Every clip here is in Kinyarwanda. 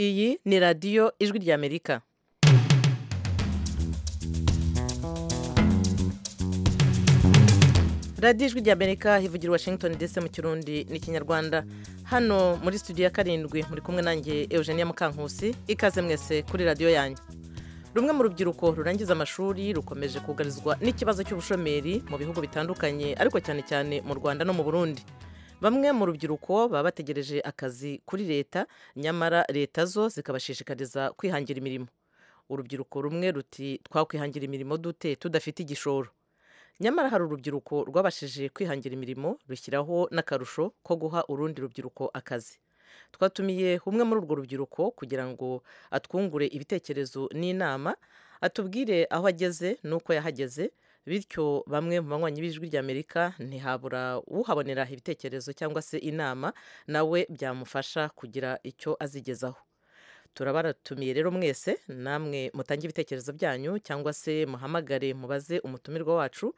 iyi ni radiyo ijwi ry'amerika radiyo ijwi ry'amerika hivugira washington ndetse mu kirundi n'ikinyarwanda hano muri studio ya karindwi muri kumwe nanjye eugenia mukankusi ikaze mwese kuri radiyo yanyu rumwe mu rubyiruko rurangiza amashuri rukomeje kugarizwa n'ikibazo cy'ubushomeri mu bihugu bitandukanye ariko cyane cyane mu rwanda no mu burundi bamwe mu rubyiruko baba bategereje akazi kuri leta nyamara leta zo zikabashishikariza kwihangira imirimo urubyiruko rumwe ruti twakwihangira imirimo dute tudafite igishoro nyamara hari urubyiruko rwabashije kwihangira imirimo rushyiraho n'akarusho ko guha urundi rubyiruko akazi twatumiye umwe muri urwo rubyiruko kugira ngo atwungure ibitekerezo n'inama atubwire aho ageze n'uko yahageze bityo bamwe mu banywanyi b'ijwi ry'amerika ntihabura uhabonera ibitekerezo cyangwa se inama nawe byamufasha kugira icyo azigezaho turabaratumiye rero mwese namwe mutange ibitekerezo byanyu cyangwa se muhamagare mubaze umutumirwa wacu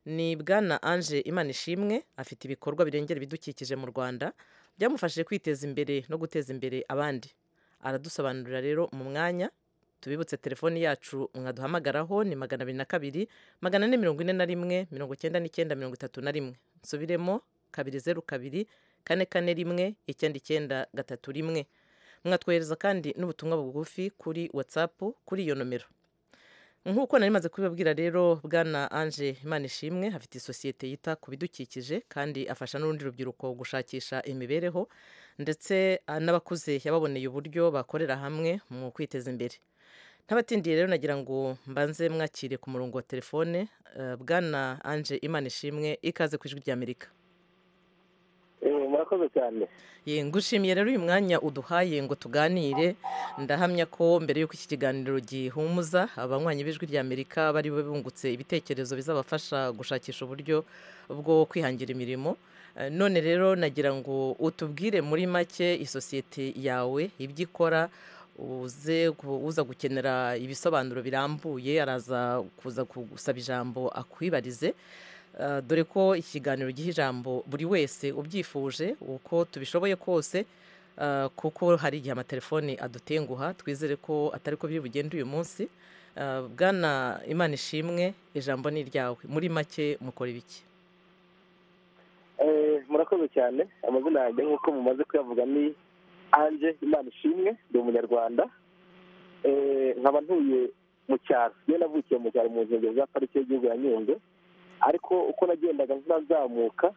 ni bwana ange imana ishimwe afite ibikorwa birengera ibidukikije mu rwanda byamufashije kwiteza imbere no guteza imbere abandi aradusobanurira rero mu mwanya tubibutse telefoni yacu mwaduhamagaraho ni magana abiri na kabiri magana ane mirongo ine na rimwe mirongo icyenda n'icyenda mirongo itatu na rimwe nsubiremo kabiri zeru kabiri kane kane rimwe icyenda icyenda gatatu rimwe mwatwohereza kandi n'ubutumwa bugufi kuri watsapu kuri iyo nomero nk'uko nari maze kubibabwira rero bwana ange imana ishimwe afite isosiyete yita ku bidukikije kandi afasha n'urundi rubyiruko gushakisha imibereho ndetse ah, n'abakuze yababoneye uburyo bakorera hamwe mu kwiteza imbere ntabatindiye rero nagira ngo mbanze mwakire ku murongo wa telefone eh, bwana ange imana ishimwe ikaze ku ijwi ry'amerika Eh, murakoze cyane Ye, ngushimiye rero uyu mwanya uduhaye ngo tuganire ndahamya ko mbere y'uko iki kiganiro gihumuza abanywanyi b'ijwi ry'amerika bari bungutse ibitekerezo bizabafasha gushakisha uburyo bwo kwihangira imirimo Eh, none rero nagira ngo utubwire muri make isosiyete yawe ibyo ikora uze ku- uza gukenera ibisobanuro birambuye araza kuza gusaba ijambo akwibarize Uh, dore ko ikiganiro giha ijambo buri wese ubyifuje uko tubishoboye kose uh, kuko hari igihe amatelefoni adutenguha twizere ko atari ko biri bugende uyu munsi Uh, bwana imana ishimwe ijambo ni iryawe muri make mukora ibiki Eh, murakoze cyane amazina yanjye nk'uko mumaze kuyavuga ni ange imana ishimwe ndi umunyarwanda Eh, nkaba ntuye mu cyaro niyo navukiye mu cyaro mu nkengero za pariki y'igihugu ya nyungwe ariko uko nagendaga ntazamuka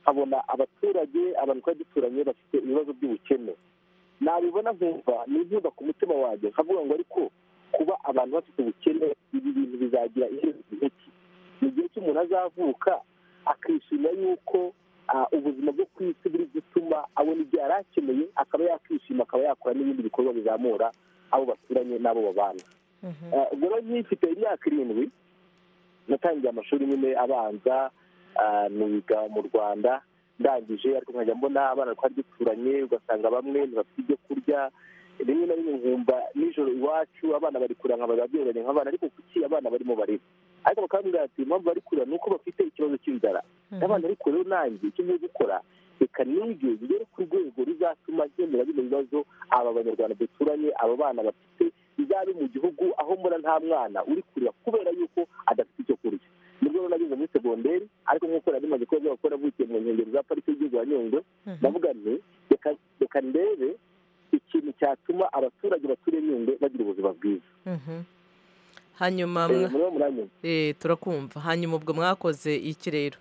nkabona abaturage abantu twari duturanye bafite ibibazo by'ubukene nabibona nkumva n'inkuba ku mutima wanjye nkavuga ngo ariko kuba abantu bafite ubukene ibi bintu bizagira iherezo ry'iki mu gihe cy'umuntu azavuka akishimira yuko ah, ubuzima bwo ku isi buri gutuma abona ibyo yari akeneye akaba yakishima akaba yakora n'ibindi bikorwa bizamura abo baturanye n'abo babana Eh, ubwo rero nkifite imyaka irindwi natangiye amashuri nyine abanza ah, niga mu rwanda ndangije ariko nkajya mbona abana twari duturanye ugasanga bamwe ntibafite ibyo kurya rimwe na rimwe nkumva nijoro iwacu abana bari kurira nkaba ababyeyi bajya nk'abana ariko kuki abana barimo barira ariko bakambwira ati impamvu bari kurira ni uko bafite ikibazo cy'inzara n'abana ariko rero nanjye icyo ngiye gukora reka nige bigere ku rwego ruzatuma nkemura bino bibazo aba banyarwanda duturanye aba bana bafite bizabe mu gihugu aho mbona nta mwana uri kurira kubera yuko adafite icyo kurya nibwo rero nageze muri segonderi ariko nk'uko nari maze kuba byaba kuba navukiye mu nkengero za pariki y'igihugu ya nyungwe ndavuga nti "Reka- reka ndebe ikintu cyatuma abaturage baturiye nyungwe bagira ubuzima bwiza Mhm. hanyuma Eh, mwa- muriho muranyumva eh, turakumva hanyuma ubwo mwakoze iki rero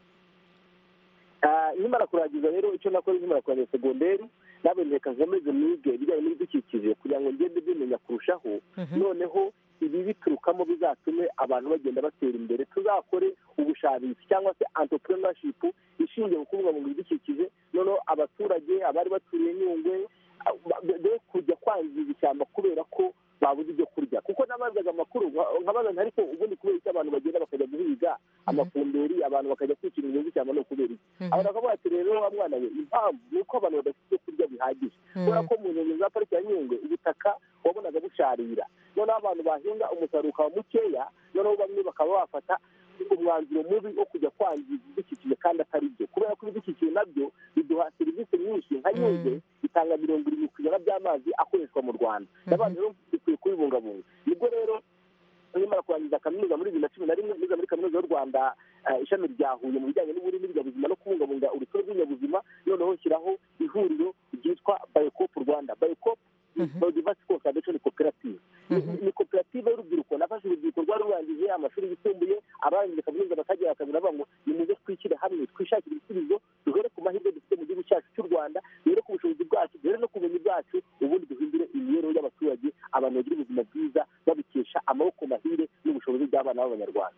Ah, nkimara kurangiza rero icyo nakoze nkimara kurangiza segonderi nawe reka nkomeze nige ibijyanye n'ibidukikije kugira ngo ngende bimenya kurushaho Mhm. noneho ibi biturukamo bizatume abantu bagenda batera imbere tuzakore ubushabitsi cyangwa se entrepreneurship ishingiye ku kubungabunga ibidukikije noneho abaturage abari baturiye nyungwe ah, be- be kujya kwangiza ishyamba kubera ko babuze ibyo kurya kuko nabazaga amakuru nka- nkabaza nti ariko ubundi kubera iki abantu bagenda bakajya guhiga amafumberi abantu bakajya kwicira ibintu by'ishyamba ni ukubera iki Mhm. abantu bakavuga ati rero wa mwana we impamvu ni uko abantu badafite ibyo kurya bihagije kubera ko mu nkengero za pariki ya nyungwe ubutaka wabonaga busharira noneho abantu bahinga umusaruro ukaba mukeya noneho bamwe bakaba bafata umwanzuro mubi wo kujya kwangiza ibidukikije kandi atari byo kubera ko ibidukikije nabyo biduha serivisi nyinshi nka nyungwe Mm. itanga bitanga mirongo irindwi ku ijana by'amazi akoreshwa mu rwanda n'abantu rero dukwiye kubibungabunga nibwo rero nimara kurangiza kaminuza muri bibiri na cumi na rimwe niga muri kaminuza y'u rwanda ishami rya huye mu bijyanye n'uburimi n'ibinyabuzima no kubungabunga urusobe rw'ibinyabuzima noneho nshyiraho ihuriro ryitwa bayokopu rwanda bayokopu biodiversity conservation cooperative ni koperative y'urubyiruko nafashe urubyiruko rwari rurangije amashuri yisumbuye abarangije kaminuza bakagera bakabwira bavuga ngo nimuze twishyire hamwe twishakire ibisubizo duhere ku mahirwe dufite mu gihugu cyacu cy'u rwanda duhere ku bushobozi bwacu duhere no ku bumenyi bwacu ubundi duhindure imibereho y'abaturage abantu bagira ubuzima bwiza babikesha amaboko mahire n'ubushobozi bw'abana b'abanyarwanda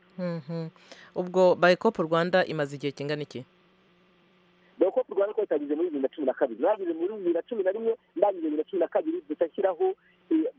ubwo bayekopu rwanda imaze igihe kingana iki bayokopu rwanda ko yatangiye muri bibiri na cumi na kabiri narangije muri bibiri na cumi na rimwe ndangije bibiri na cumi na kabiri duhita nshyiraho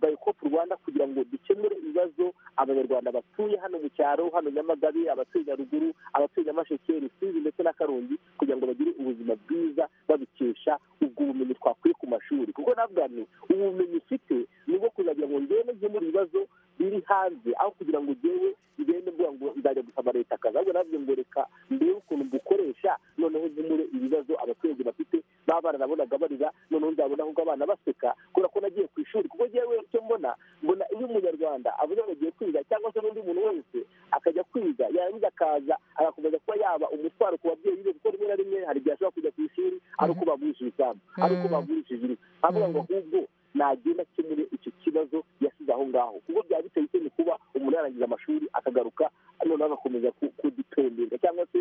bayokopu rwanda kugira ngo dukemure ibibazo abanyarwanda batuye hano mu cyaro hano nyamagabe abatuye nyaruguru abatuye nyamasheke rusizi ndetse na karongi kugira ngo bagire ubuzima bwiza babikesha ubwo bumenyi twakuye ku mashuri kuko nabwo ubu bumenyi ufite ni ubwo kuzagira ngo ngewe nkemure ibibazo biri hanze aho kugira ngo ngewe ngende mvuga ngo nzajya gusaba leta akazi ahubwo nabyo ngo reka mbere ukuntu mbukoresha noneho nkemure ibibazo abaturage bafite baba baranabonaga barira noneho nzabona ahubwo abana baseka kubera ko nagiye ku ishuri kuko ngewe icyo mbona mbona iyo umunyarwanda avuze ngo agiye kwiga cyangwa se n'undi muntu wese akajya kwiga yarangiza akaza agakomeza kuba yaba umutwaro ku babyeyi be kuko rimwe na rimwe hari igihe ashobora kujya ku ishuri ari uko bagurishije isambu ari uko bagurishije inzu avuga ngo ahubwo nagenda akemure icyo kibazo yasize aho ngaho kuko byaba biteye isoni kuba umuntu yarangiza amashuri akagaruka noneho agakomeza kudipendeza cyangwa se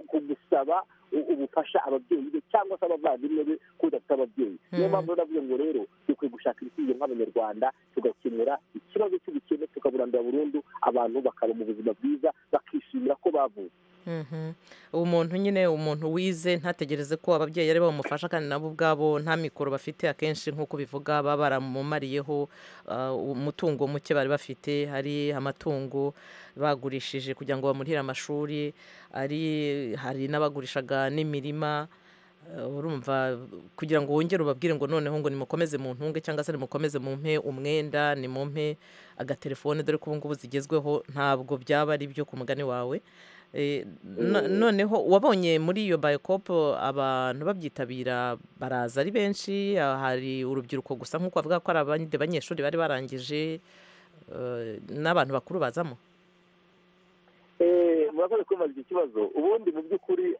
kugusaba ubufasha ababyeyi be cyangwa se abavandimwe be ko udafite ababyeyi niyo mpamvu navuze ngo rero dukwiye gushaka ibisubizo nk'abanyarwanda tugakemura ikibazo cy'ubukene tukaburandura burundu abantu bakaba mu buzima bwiza bakishimira ko bavuze umuntu nyine umuntu wize ntategereze ko ababyeyi ari bo bamufasha kandi nabo ubwabo nta mikoro bafite akenshi nk'uko bivuga baba baramumariyeho umutungo muke bari bafite hari amatungo bagurishije kugira ngo bamurire amashuri hari n'abagurishaga n'imirima urumva kugira ngo wongere ubabwire ngo noneho ngo nimukomeze mu ntunge cyangwa se nimukomeze mu mpe umwenda nimumpe agatelefone dore ko ubu ngubu zigezweho ntabwo byaba ari ibyo ku mugani wawe noneho wabonye muri iyo bayokopu abantu babyitabira baraza ari benshi hari urubyiruko gusa nk'uko bavuga ko ari abandi banyeshuri bari barangije n'abantu bakuru bazamo murakoze kubaza iki kibazo ubundi mu by'ukuri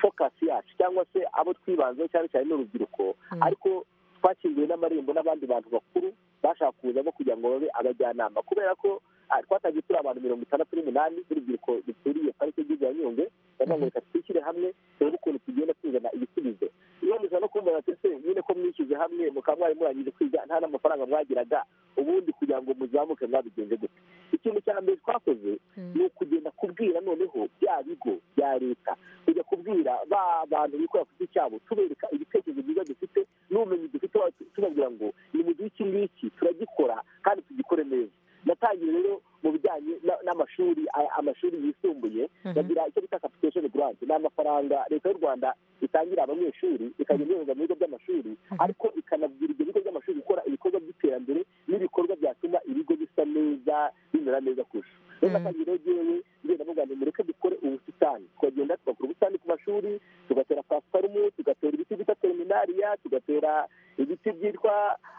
fokasi yacu cyangwa se abo twibanzeho cyane cyane n'urubyiruko ariko twakinguye n'amarembo n'abandi bantu bakuru bashaka kuzamo kugira ngo babe abajyanama kubera ko twatangiye turi abantu mirongo itandatu n'umunani urubyiruko duturiye parike y'igihugu ya nyungwe baravuga ngo reka twishyire hamwe turebe ukuntu tugenda tuzana ibisubizo iyo muza no kumva batese nyine ko mwishyize hamwe mukaba mwari murangije kwiga nta n'amafaranga mwagiraga ubundi kugira ngo muzamuke mwabigenze gute ikintu cya mbere twakoze ni ukugenda kubwira noneho bya bigo bya leta kujya kubwira ba bantu bikorera ku giti cyabo tubereka ibitekerezo byiza dufite n'ubumenyi dufite tubabwira ngo ni mu gihe iki ngiki turagikora kandi tugikore neza natangiye rero mu bijyanye n'amashuri amashuri yisumbuye bagira icyo bita capitation grant ni amafaranga leta y'u rwanda itangira abanyeshuri ikajya inyohereza mu bigo by'amashuri ariko ikanabwira ibyo bigo by'amashuri gukora ibikorwa by'iterambere n'ibikorwa byatuma ibigo bisa neza bimera neza kurusha rero natangiye rero ngewe ngenda mvuga ngo mureke dukore ubusitani tukagenda tugakora ubusitani ku mashuri tugatera pasiparumu tugatera ibiti bita teminariya tugatera ibiti byitwa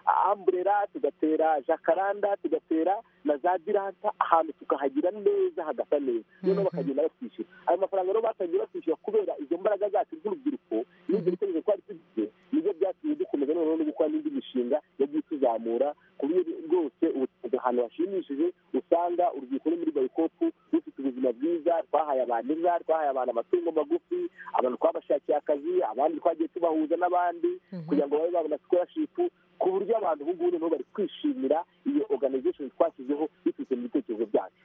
amburera tugatera jakaranda tugatera na za diranta ahantu tukahagira neza hagasa neza noneho bakagenda batwishyura ayo mafaranga rero batangiye batwishyura kubera izo mbaraga zacu z'urubyiruko n'ibyo bitekerezo twari dufite nibyo byatumye dukomeza noneho no gukora n'indi mishinga yagiye ituzamura ku buryo rwose ahantu hashimishije usanga urubyiruko muri bayikopu rufite ubuzima bwiza twahaye abantu inka twahaye abantu amatungo magufi abantu twabashakiye akazi abandi twagiye tubahuza n'abandi kugira ngo babe babona sikorashipu ku buryo abantu ubu ngubu noneho bari kwishimira iyo organization twashyizeho biturutse mu bitekerezo byacu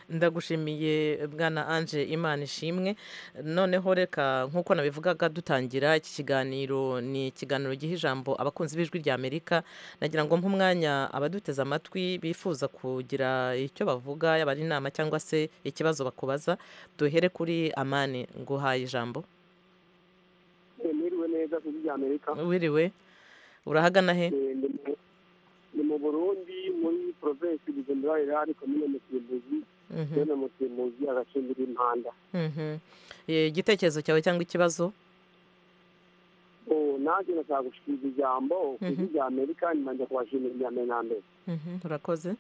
ndagushimiye bwana anje imana ishimwe noneho reka nk'uko nabivugaga dutangira iki kiganiro ni ikiganiro giha ijambo abakunzi b'ijwi rya amerika nagira ngo nk'umwanya abaduteze amatwi bifuza kugira icyo bavuga yaba ari inama cyangwa se ikibazo bakubaza duhere kuri amani nguhaye ijambo niriwe neza ku rya amerika wiriwe urahagana he ni mu burundi muri porovensi bugendera irani komine musimbuzi bene musimbuzi agacindira impanda igitekerezo cyawe cyangwa ikibazo nanjye nashaka gushikiriza ijambo ku ijwi rya amerika nyuma kubashimira iya mbere na mbere urakoze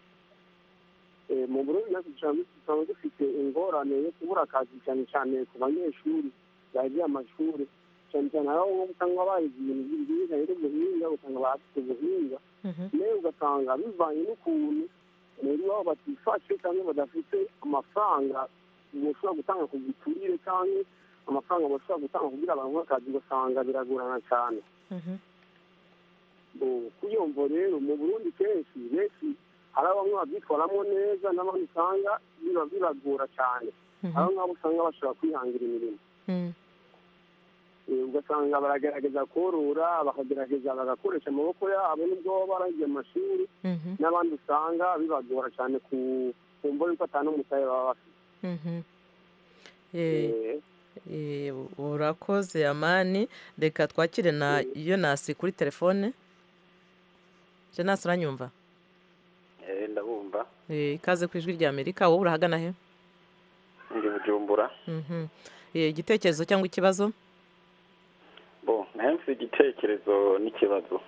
mu burundi natwe dusanga dufite ingorane yo kubura akazi cyane cyane ku banyeshuri bagiye amashuri cyane cyane hari aho usanga bahize ibintu byiza rero ubuhinga usanga bafite ubuhinga nawe ugasanga bivanye n'ukuntu muri wabo batifashe cyangwa badafite amafaranga bashobora gutanga ku giturire cyangwa amafaranga bashobora gutanga kugira abantu akazi ugasanga biragorana cyane kuri iyo mvo rero mu burundi kenshi benshi hari bamwe babyitwaramo neza n'abandi usanga biba bibagora cyane abo ngabo usanga bashobora kwihangira imirimo ugasanga baragerageza korora bakagerageza bagakoresha amaboko yabo n'ubwo baba barangiye amashuri n'abandi usanga bibagora cyane ku mva y'uko atanu umusaruro baba bafite urakoze amani reka twakire na yonasi kuri telefone jenasi uranyumva ndabumva ikaze ku ijwi rya amerika wowe urahagana he ndi bujumbura igitekerezo cyangwa ikibazo bo henshi igitekerezo n'ikibazo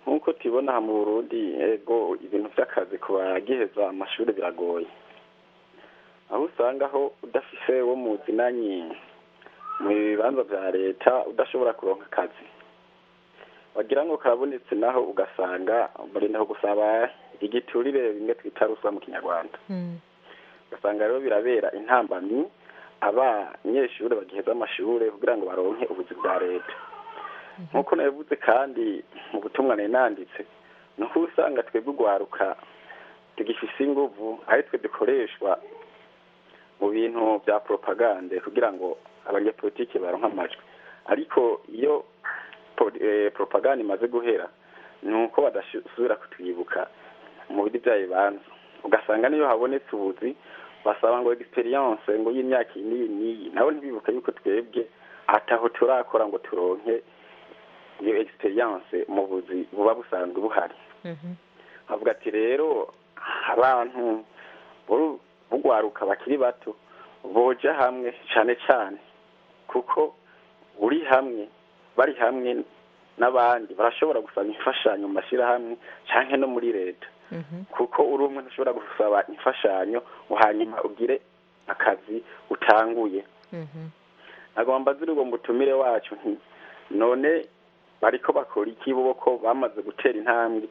nk'uko tubibona mu burundi yego ibintu by'akazi ku bagiheza amashuri biragoye aho usanga aho udafise wo mu zinanyi mu bibanza bya leta udashobora kuronka akazi wagira ngo kabonetse naho ugasanga umurinde gusaba igiturire bimwe twita ruswa mu kinyarwanda ugasanga rero birabera intambamyi abanyeshuri bagiheza amashuri kugira ngo baronke ubuzi bwa leta nk'uko nabivuze kandi mu butumwa nananditse ni uko usanga twebwe urwaruka tugifise inguvu aho twe dukoreshwa mu bintu bya poropagande kugira ngo abanyapolitike baronke amajwi ariko iyo poropagande imaze guhera ni uko badasubira kutwibuka mu bindi bya bibanza ugasanga niyo habonetse ubuzi basaba ngo egisperiyanse ngo y'imyaka iyi n'iyi n'iyi nabo ntibibuke yuko twebwe ataho turakora ngo turonke iyo egisperiyanse mu buzi buba busanzwe buhari havuga ati rero abantu bugwaruka bakiri bato boja hamwe cyane cyane kuko uri hamwe bari hamwe n'abandi barashobora gusaba imfashanyo mu mashyirahamwe cyangwa no muri leta kuko uri umwe ushobora gusaba imfashanyo hanyuma ugire akazi utanguye ntabwo mbaze urwo mutumire wacu nti none bariko bakora iki bo ko bamaze gutera intambwe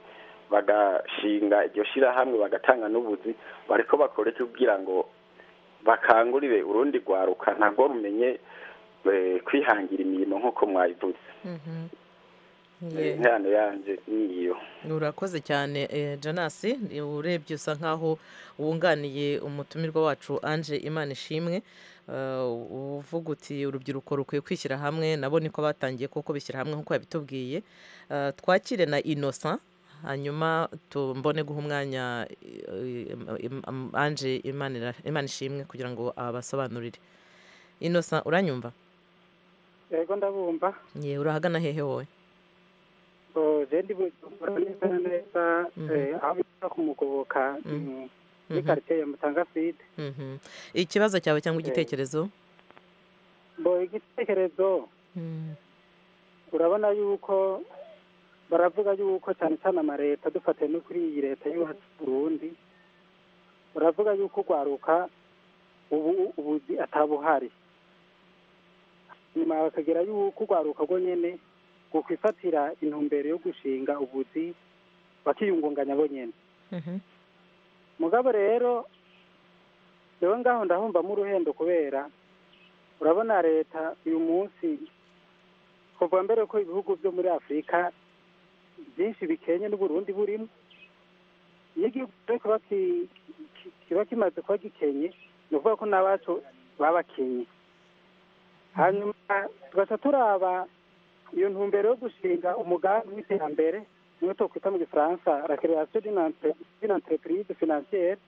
bagashinga iryo shyirahamwe bagatanga n'ubuzi bariko bakora iki kugira ngo bakangurire urundi rwaruka ntabwo rumenye kwihangira imirimo nk'uko mwayivuze intano yanjye niyo urakoze cyane janasi urebye usa nkaho wunganiye umutumirwa wacu anje imana ishimwe uvuga uti urubyiruko rukwiye kwishyira hamwe nabo niko batangiye kuko bishyira hamwe nk'uko yabitubwiye twakire na inosa hanyuma tumbone guha umwanya anje imana ishimwe kugira ngo abasobanurire inosa uranyumva yego ndabumva yewe urahagana hehe wowe jendi bukora neza neza aho bita kumugoboka muri karitsiye ya mutanga side ikibazo cyawe cyangwa igitekerezo bo igitekerezo urabona yuko baravuga yuko cyane cyane amareta dufatiye no kuri iyi leta y'iwacu burundi uravuga yuko ugwaruka ubu ubuzi atabuhari nyuma bakagira yuko ugwaruka rwo nyine gukwifatira intumbero yo gushinga ubuzi bakiyungunganya bonyine mugabo rero rero ngaho ndahumvamo uruhendo kubera urabona leta uyu munsi kuva mbere ko ibihugu byo muri afurika byinshi bikenye n'uburundi burimo iyo igihugu kiba kimaze kuba gikenye ni ukuvuga ko n'abacu babakenye hanyuma tugasa turaba iyo ntumbero yo gushinga umugambi w'iterambere niyo twakwita mu gifaransa rakirerasiyo dina enterepurize finansiyeri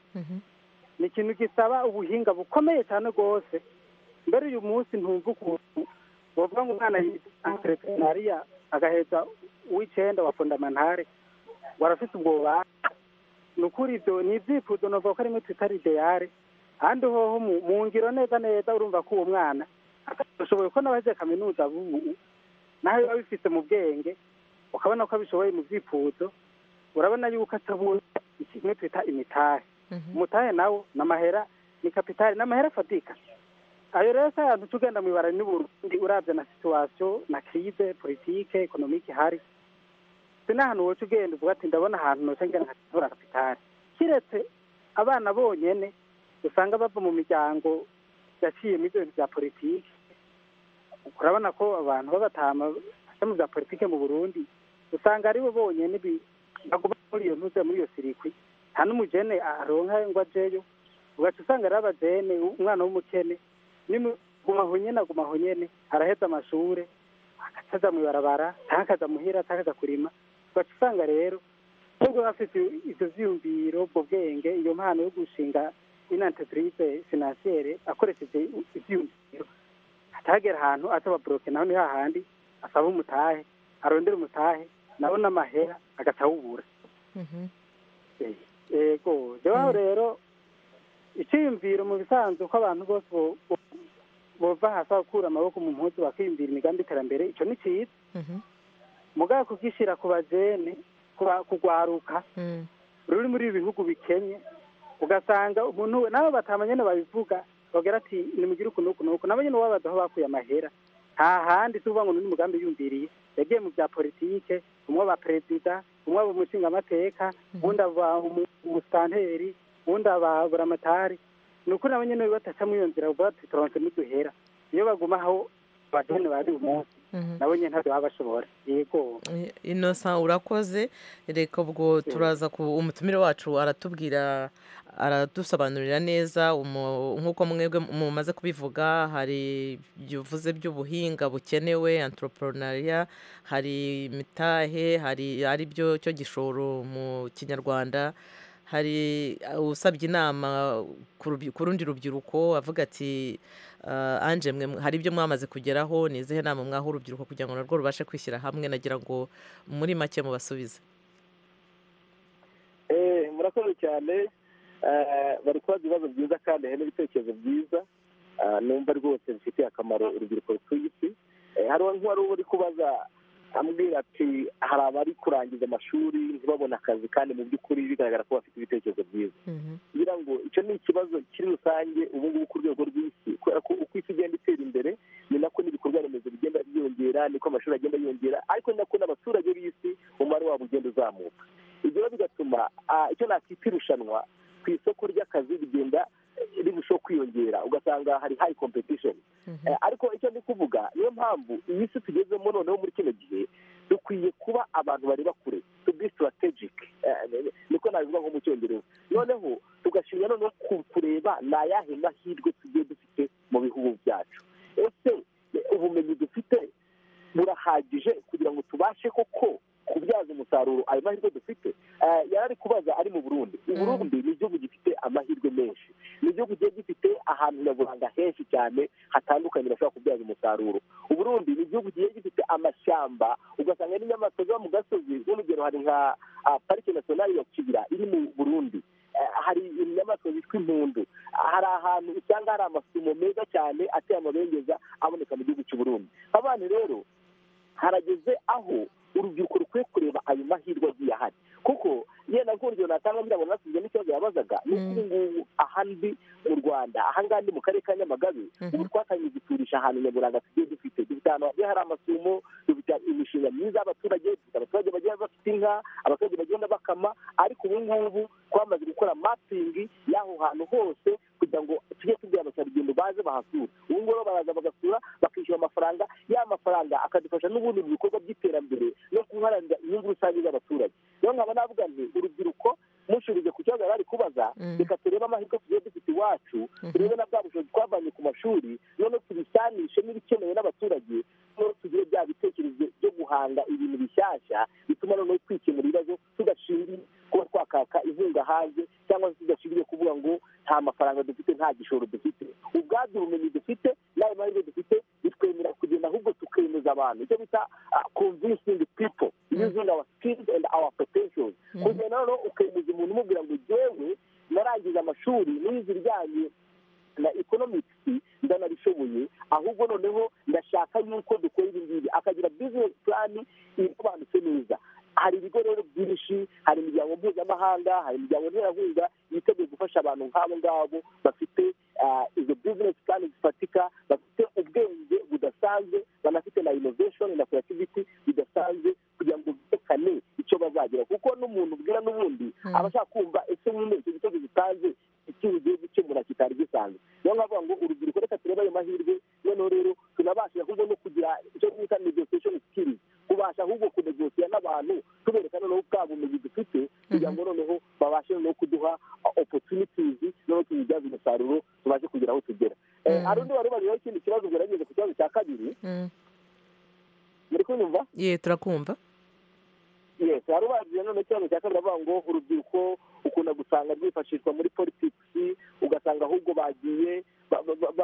ni ikintu gisaba ubuhinga bukomeye cyane rwose mbere uyu munsi ntumva ukuntu bavuga ngo umwana yitwa entereprenariya agaheza w'icyenda wa fondamantare warafite ubwoba ni ukuri ibyo ni ibyifuzo navuga ko rimwe twita ideyare ahandi hoho mu ngiro neza neza urumva ko uwo mwana ashoboye ko n'abagiye kaminuza nawe biba bifite mu bwenge ukabona ko abishoboye mu byifuzo urabona yuko atabura kimwe twita imitari umutari nawo ni amahera ni kapitari ni amahera afatika ayo rero si ahantu tugenda mu ibara n'uburundi urabya na situwasiyo na kirize politike ekonomike hari si n'ahantu woca ugenda uvuga ati ndabona ahantu noca ngenda nkatabura kapitari kiretse abana bonyene usanga bava mu miryango yaciyemo ibyo bintu bya politiki urabona ko abantu b'abatama bajya mu bya politiki mu burundi usanga aribo bonyine baguma muri iyo ntuze muri iyo sirikwi nta n'umugene aronka ngo ajeyo ugaca usanga ari abajene umwana w'umukene gumaho nyine agumaho nyine araheza amashuri akaza mu ibarabara cyangwa akaza muhira cyangwa akaza kurima ugaca usanga rero nubwo bafite ibyo byiyumviro ubwo bwenge iyo mpano yo gushinga inantepurize finansiyere akoresheje ibyiyumviro atagera ahantu atababoroke naho ni hahandi asaba umutahe arondera umutahe nawe n'amahera agatawubura yego rero rero icyiyumviro mu bisanzwe ko abantu bose bova hasi bakura amaboko mu mpuzu bakiyumvira imigambi iterambere icyo ni cyiza mugabo kugishyira ku bajene kugwaruka ruri muri ibi bihugu bikenye ugasanga umuntu we nabo batamenya babivuga bagira ati nimugire ukuntu ukuntu ukuntu nabo nyine wabaza aho bakuye amahera nta handi tuvuga ngo n'undi mugambi yumviriye yagiye mu bya politike umwe aba perezida umwe aba umushingamateka uwundi aba umusitanteri uwundi aba buramatari ni ukuri nabo nyine batacamo iyo nzira bavuga ati turonse n'uduhera iyo baguma aho abageni bari umunsi nabo nyine ntabyo baba bashobora yego inosa urakoze reka ubwo turaza ku umutumire wacu aratubwira aradusobanurira neza nk'uko mwebwe mumaze kubivuga hari byuvuze by'ubuhinga bukenewe antroporonariya hari imitahe hari ari byo cyo gishoro mu kinyarwanda hari usabye inama ku rundi rubyiruko avuga ati anje mwe hari ibyo mwamaze kugeraho ni izihe nama mwaho urubyiruko kugira ngo narwo rubashe kwishyira hamwe nagira ngo muri make mubasubize murakoze cyane bari kubaza ibibazo byiza kandi hari n'ibitekerezo byiza numva rwose bifitiye akamaro urubyiruko rutuye isi hariho nk'uwari uri kubaza ambwira ati hari abari kurangiza amashuri ntibabone akazi kandi mu by'ukuri bigaragara ko bafite ibitekerezo byiza kugira ngo icyo ni ikibazo kiri rusange ubu ngubu ku rwego rw'isi kubera ko uko isi igenda itera imbere ni nako n'ibikorwa remezo bigenda byiyongera niko amashuri agenda yiyongera ariko ni nako n'abaturage b'isi umubare wabo ugenda uzamuka ibyo bigatuma icyo nakwita irushanwa ku isoko ry'akazi rigenda rirushaho kwiyongera ugasanga hari hayi kompetishoni ariko icyo ndi kuvuga niyo mpamvu iyi si tugezemo noneho muri kino gihe dukwiye kuba abantu bareba kure to be strategic niko nabivuga nko mu cyongereza noneho tugashinga noneho kureba ni ayahe mahirwe tugiye dufite mu bihugu byacu ese ubumenyi dufite burahagije kugira ngo tubashe koko kubyaza umusaruro ayo mahirwe dufite yari ari kubaza ari mu burundi uburundi ni igihugu gifite amahirwe menshi ni igihugu kigiye gifite ahantu nyaburanga henshi cyane hatandukanye bashobora kubyaza umusaruro uburundi ni igihugu kigiye gifite amashyamba ugasanga n'inyamaswa ziba mu gasozi nk'urugero hari nka parike nasiyonari ya kibira iri mu burundi hari inyamaswa zitwa impundu hari ahantu usanga hari amasumo meza cyane ateye amabengeza aboneka mu gihugu cy'uburundi abana rero harageze aho urubyiruko rukwiye kureba ayo mahirwe agiye ahari kuko yenda nk'urugero natanga ngira ngo nasubize n'ikibazo yabazaga ni uko ubu ngubu ahandi mu rwanda ahangaha ni mu karere ka nyamagabe ubu twatangiye guturisha ahantu nyaburanga tugiye dufite dufite ahantu hagiye hari amasumo dufite imishinga myiza y'abaturage dufite abaturage bagenda bafite inka abaturage bagenda bakama ariko ubu ngubu twamaze gukora mapingi y'aho hantu hose kugira ngo tujye tubwira abakerarugendo baze bahasura ubu ngubu baraza bagasura bakishyura amafaranga ya mafaranga akadufasha n'ubundi mu bikorwa by'iterambere no guharanira inyungu rusange z'abaturage rero nkaba navuga nti urubyiruko mushubije ku kibazo bari kubaza reka turebe amahirwe tugiye dufite iwacu turebe na bwa bushobozi twavanye ku mashuri noneho tubisanishe n'ibikenewe n'abaturage noneho tugire bya bitekerezo byo guhanga ibintu bishyashya bituma noneho twikemura ibibazo tudashingiye kuba twakaka inkunga hanze cyangwa se tudashingiye kuvuga ngo nta mafaranga dufite nta gishoro dufite ubwabyo ubumenyi dufite n'ayo mahirwe dufite bitwemera kugenda ahubwo tukemeza abantu icyo bita convincing people using our skills and our potentials kugenda noneho ukemeza umuntu umubwira ngo jyewe narangiza amashuri n'izi rijyanye na economics ndanabishoboye ahubwo noneho ndashaka yuko dukora ibi ngibi akagira bizinesi kandi iyo banditse neza hari ibigo rero byinshi hari imiryango mpuzamahanga hari imiryango nterankunga yiteguye gufasha abantu nk'abo ngabo bafite izo bizinesi kandi zifatika bafite ubwenge budasanzwe banafite na inoveshoni na kurativiti bidasanzwe kugira ngo byerekane icyo bazagera kuko n'umuntu ubwira n'ubundi aba ashaka kumva ese nyine icyo gitego gitanze icyo ugiye gukemura kitari gisanzwe niyo mpamvu ngo urubyiruko reka turebe ayo mahirwe noneho rero tunabashije ahubwo no kugira icyo twita negosiyeshoni sikirizi kubasha ahubwo kunegosiya n'abantu tubereka noneho bwa bumenyi dufite kugira ngo noneho babashe noneho kuduha opotunitizi noneho tubibyaze umusaruro tubashe kugera aho tugera hari undi wari ubariyeho ikindi kibazo gerageze ku kibazo cya kabiri muri kunyumva ye turakumva yes hari ubariye noneho ikibazo cya kabiri avuga ngo urubyiruko ukunda gusanga rwifashishwa muri politiki ugasanga ahubwo bagiye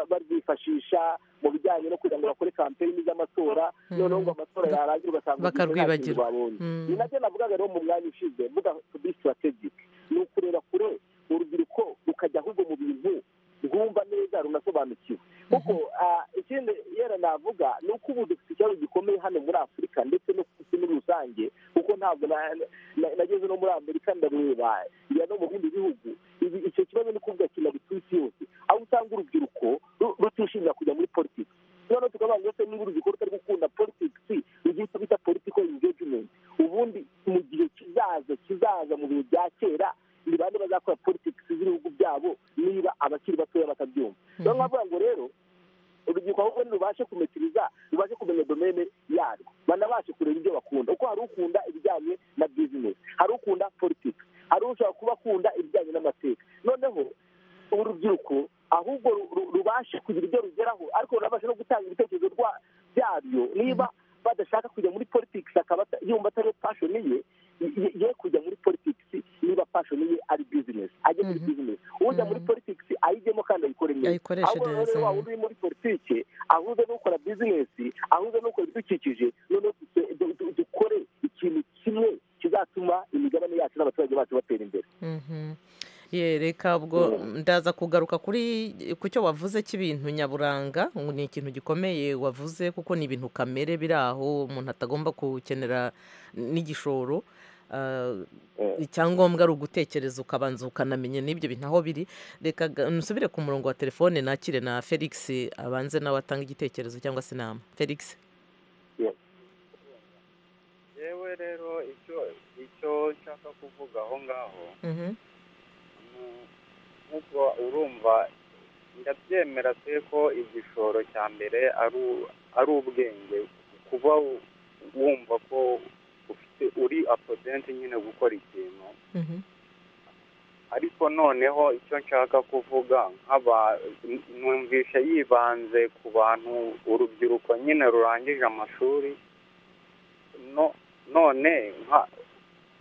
barwifashisha mu bijyanye no kugira ngo bakore kampeyini z'amatora noneho ngo amatora yarangira ugasanga Bakarwibagirwa. babonye Mm. ni nabyo navugaga rero mu mwanya ushize mvuga to be strategic ni ukureba kure urubyiruko rukajya ahubwo mu bintu rwumva neza runasobanukiwe kuko ah, ikindi yera navuga ni uko ubu dufite ikibazo gikomeye hano muri afurika ndetse no ku isi muri rusange kuko ntabwo na- na- nageze no muri amerika ndareba njya no mu bindi bihugu Ibi- icyo kibazo ni kuvuga kinari ku isi yose aho usanga urubyiruko ru- rutishimira kujya muri politiki noneho tukavuga ngo ese niba urubyiruko rutari gukunda politiki rugira icyo bita political engagement ubundi mu gihe kizaza kizaza mu bihe bya kera ni bande bazakora politiki z'ibihugu byabo niba abakiri batoya batabyumva niyo mpamvu ngo rero urubyiruko ahubwo ntirubashe kumekiriza rubashe kumenya domene yarwo banabashe kureba ibyo bakunda kuko hari ukunda ibijyanye na bizinesi hari ukunda politiki hari ushobora kuba akunda ibijyanye n'amateka noneho urubyiruko ahubwo ru- ru- rubashe kugira ibyo rugeraho ariko runabashe no gutanga ibitekerezo rwa- byabyo niba badashaka kujya muri politiki akaba ata- yumva atari pashoni ye ye- ye kujya muri politiki niba pashoni ye ari bizinesi ajye muri bizinesi ujya muri politiki ayijyemo kandi ayikore neza Ayikoreshe ahubwo rero neza. wa wundi uri muri politiki ahuze n'ukora bizinesi ahuze n'ukora ibidukikije noneho du- du- du- dukore ikintu kimwe kizatuma imigabane yacu n'abaturage bacu batera imbere Mhm. ye reka ubwo ndaza kugaruka kuri ku cyo wavuze cy'ibintu nyaburanga ngo ni ikintu gikomeye wavuze kuko ni ibintu kamere biri aho umuntu atagomba gukenera n'igishoro Ah, icyangombwa ari ugutekereza ukabanza ukanamenya n'ibyo bintu aho biri reka ga- nsubire ku murongo wa telefone nakire na felix abanze nawe atanga igitekerezo cyangwa se inama felix yewe rero icyo icyo nshaka kuvuga aho ngaho Mhm. nu- nk'ubwo urumva ndabyemera se ko igishoro cya mbere ari u- ari ubwenge kuba u- wumva ko ufite uri apodenti nyine gukora ikintu Mhm. ariko noneho icyo nshaka kuvuga nk'aba n- numvishe yibanze ku bantu urubyiruko nyine rurangije amashuri no none nka-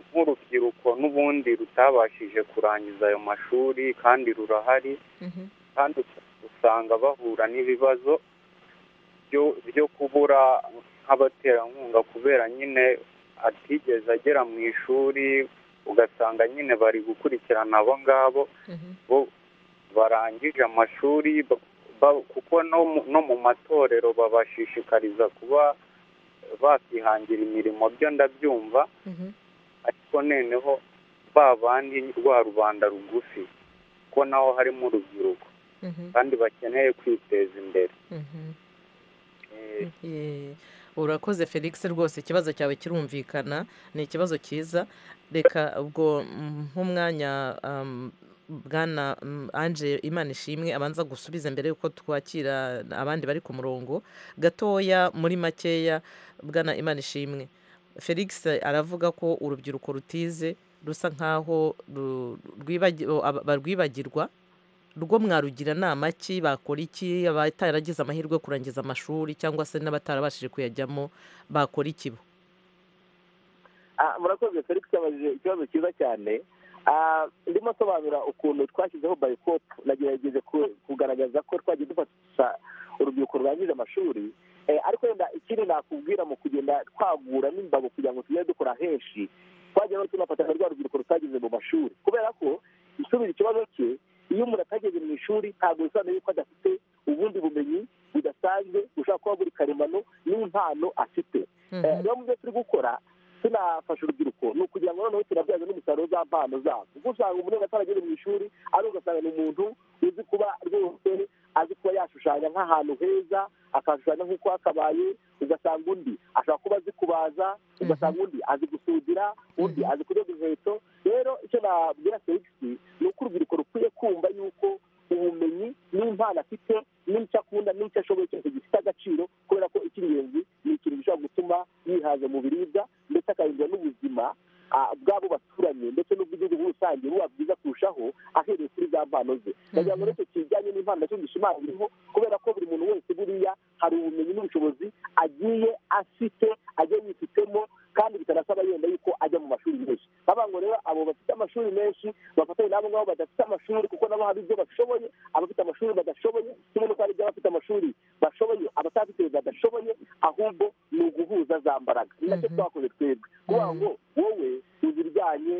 nk'urubyiruko n'ubundi rutabashije kurangiza ayo mashuri kandi rurahari Mhm. kandi us- usanga bahura n'ibibazo byo- byo kubura nk'abaterankunga kubera nyine atigeze agera mu ishuri ugasanga nyine bari gukurikirana abo ngabo Mhm. bo barangije amashuri ba- ba- kuko no mu- no mu matorero babashishikariza kuba bakihangira imirimo byo ndabyumva Mhm. ariko noneho ba bandi rwa rubanda rugufi kuko naho harimo urubyiruko Mhm. kandi bakeneye kwiteza imbere Mhm. Eh, Ye, urakoze felix rwose ikibazo cyawe kirumvikana ni ikibazo cyiza reka ubwo mm, nk'umwanya um, bwana mm, anje imana ishimwe abanza gusubiza mbere y'uko twakira abandi bari ku murongo gatoya muri makeya bwana imana ishimwe felix aravuga ko urubyiruko rutize rusa nkaho ru- rwibagi- aba- barwibagirwa rwo mwarugira nama ki bakora iki abataragize amahirwe yo kurangiza amashuri cyangwa se n'abatarabashije kuyajyamo bakora iki bo Ah, murakoze felix yabajije ikibazo cyiza cyane Ah, ndimo asobanura ukuntu twashyizeho bayikopu nagerageje ku- kugaragaza ko twagiye dufasha urubyiruko rurangije amashuri Eh, ariko wenda ikindi nakubwira mu kugenda twagura n'imbago kugira ngo tugende dukora henshi twagira no tunafata na rwa rubyiruko rutageze mu mashuri kubera ko gusubira ikibazo cye iyo umuntu atageze mu ishuri ntabwo bisobanuye yuko adafite ubundi bumenyi budasanzwe bushobora kuba buri karemano n'impano afite rero mu byo turi gukora tunafasha urubyiruko ni ukugira ngo noneho tunabyaze n'umusaruro z'abana zabo kuko usanga umuntu atarageze mu ishuri ari ugasanga ni umuntu uzi kuba rwose azi kuba yashushanya nk'ahantu heza akashushanya nk'uko hakabaye ugasanga undi ashobora kuba azi kubaza ugasanga undi azi gusudira undi azi kudoda inkweto rero icyo nabwira serivisi ni uko urubyiruko rukwiye kumva yuko ubumenyi n'impano afite n'icyo akunda n'icyo ashoboye cyose gifite agaciro kubera ko icy'ingenzi ni ikintu gishobora gutuma yihaza mu biribwa ndetse akahindura n'ubuzima bw'abo baturanye ndetse n'ubw'igihugu muri rusange buba bwiza kurushaho ahereye kuri za mpano ze ndagira ngo n'icyo kijyanye n'impano nacyo gishimangiriho kubera ko buri muntu wese buriya hari ubumenyi n'ubushobozi agiye afite agiye yifitemo kandi bitanasaba yenda yuko ajya mu mashuri menshi bavuga ngo rero abo bafite amashuri menshi bafatanye n'abo ngabo badafite amashuri kuko nabo hari ibyo bashoboye abafite amashuri badashoboye kimwe n'uko hari ibyo abafite amashuri bashoboye abatafite badashoboye ahubwo ni uguhuza za mbaraga ni nacyo twakoze twebwe kuvuga ngo wowe uzi ibijyanye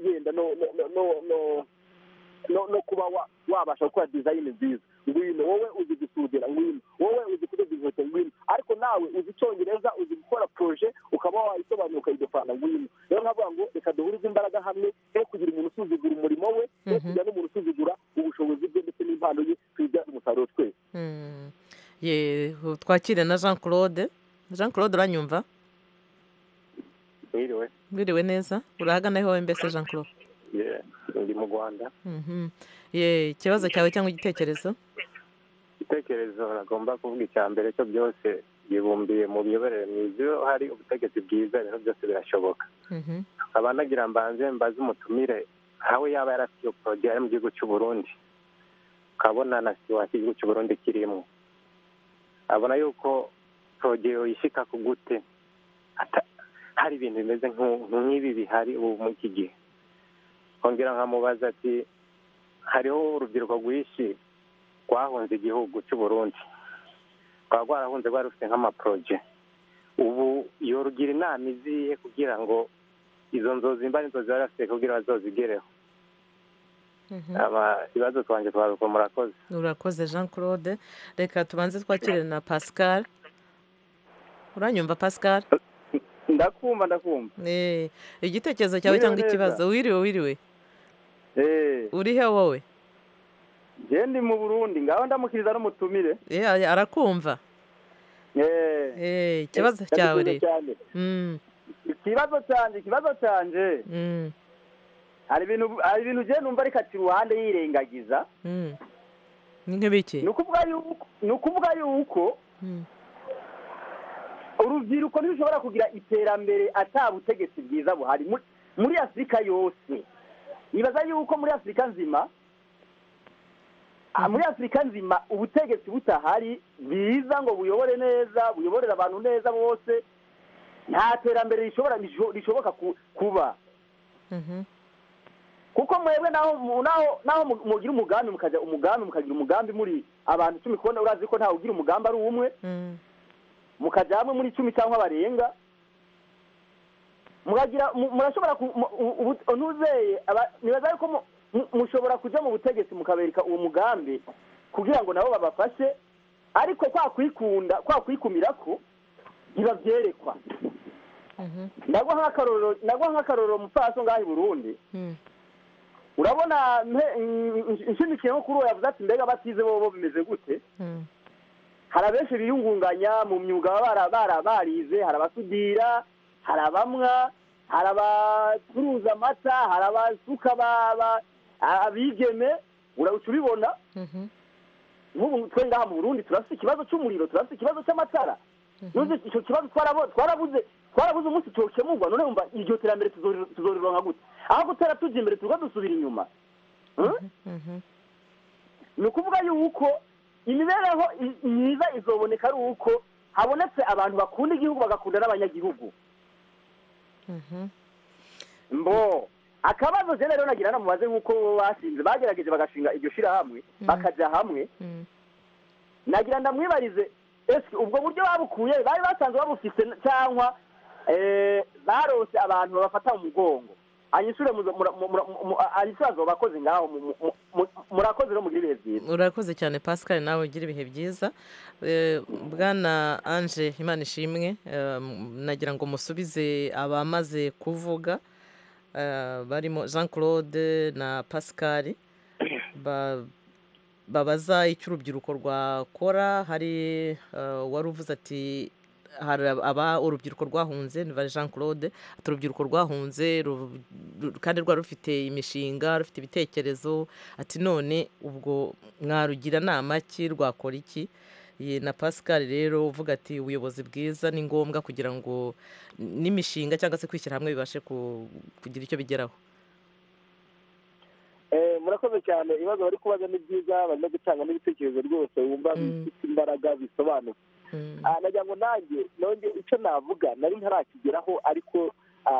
yenda no no no no kuba wabasha gukora dizayini nziza ngwino wowe uzi gusudira ngwino wowe uzi kudoda inkweto ngwino ariko nawe uzi icyongereza uzi gukora poroje ukaba wayisobanura ukayidofana ngwino rero nkavuga ngo reka duhurize imbaraga hamwe he kugira umuntu usuzugura umurimo we he kugira n'umuntu usuzugura ubushobozi bwe ndetse n'impano ye twibyaze umusaruro twese twakire na jean claude jean claude uranyumva mwiriwe mwiriwe neza urahagana hewe mbese jean claude ndi mu rwanda ikibazo cyawe cyangwa igitekerezo igitekerezo uragomba kuvuga icya mbere cyo byose yibumbiye mu miyoborere myiza iyo hari ubutegetsi bwiza rero byose birashoboka nkaba nagira mbanze mbaze umutumire aho yaba yarafite iyo poroduwi ari mu gihugu cy'u Burundi ukabona na situwasiyo y'igihugu cy'u Burundi kirimo abona yuko poroduwi yishyika ku gute hari ibintu bimeze nk'ibi bihari ubu muri iki gihe kongera nkamubaza ati hariho urubyiruko rwinshi rwahunze igihugu cy'u Burundi rwaba rwarahunze rwari rufite nk'amaporoje ubu yorugira inama iziye kugira ngo izo nzozi mba n'inzozi bari bafite kugira bazozigereho ibibazo twanjye twaruko murakoze urakoze jean claude reka tubanze twakire na pascal uranyumva pascal ndakumva ndakumva igitekerezo cyawe cyangwa ikibazo wiriwe wiriwe uri he wowe ndi mu burundi ngaho ndamukiriza n'umutumire arakumva ikibazo cyawe rero ikibazo cyanjye ikibazo cyanjye hari ibintu hari ibintu ugenda numva ariko ati uruhande yirengagiza ni nk'ibiki ni ukuvuga yuko urubyiruko ntirushobora kugira iterambere ata butegetsi bwiza buhari muri afurika yose nibaza yuko muri afurika nzima muri afurika nzima ubutegetsi butahari bwiza ngo buyobore neza buyoborere abantu neza bose nta terambere rishoboka kuba kuko mwebwe naho mugira umugambi mukagira umugambi mukagira umugambi muri abantu icumi kubona urazi ko ntawe ugira umugambi ari uw'umwe mukajya hamwe muri icumi cyangwa barenga murashobora ntuzeye nibaza yuko mushobora kujya mu butegetsi mukabereka uwo mugambi kugira ngo nabo babafashe ariko kwa kwikunda kwa kwikumira ko ntibabyerekwa nagwa nk'akarorero mupfaso ngaho i burundi urabona nshimikiye nko kuri uwo yavuze ati mbega batize bo bimeze gute hari abenshi biyungunganya mu myuga baba barize hari abasudira hari abamwa hari abacuruza amata hari abasuka abigeme urawuca ubibona nk'ubu twe ngaha mu burundi turafite ikibazo cy'umuriro turafite ikibazo cy'amatara icyo kibazo twarabuze twarabuze umunsi cyokemurwa none wumva iryo terambere tuzorironka gute aho gutera tujya imbere tuba dusubira inyuma ni ukuvuga yuko imibereho myiza izoboneka ari uko habonetse abantu bakunda igihugu bagakunda n'abanyagihugu mbo akabazo jene rero nagira namubaze nk'uko bashinze bagerageje bagashinga iryo shyirahamwe bakajya hamwe nagira ndamwibarize ese ubwo buryo babukuye bari basanzwe babufite cyangwa barose abantu babafata mu mugongo anyishure anyishure abakozi ngaho murakoze no mugire ibihe byiza urakoze cyane pascal nawe ugira ibihe byiza bwana ange imana ishimwe nagira ngo musubize abamaze kuvuga barimo jean claude na pascal babaza icyo urubyiruko rwakora hari wari uvuze ati hari aba urubyiruko rwahunze niba jean claude ati urubyiruko rwahunze kandi rwari rufite imishinga rufite ibitekerezo ati none ubwo mwarugira nama ki rwakora iki na pascal rero uvuga ati ubuyobozi bwiza ni ngombwa kugira ngo n'imishinga cyangwa se kwishyira hamwe bibashe kugira icyo bigeraho murakoze cyane ibibazo bari kubaza ni byiza barimo gutanga n'ibitekerezo rwose wumva bifite imbaraga bisobanutse nagira ngo nanjye nonge icyo navuga nari ntarakigeraho ariko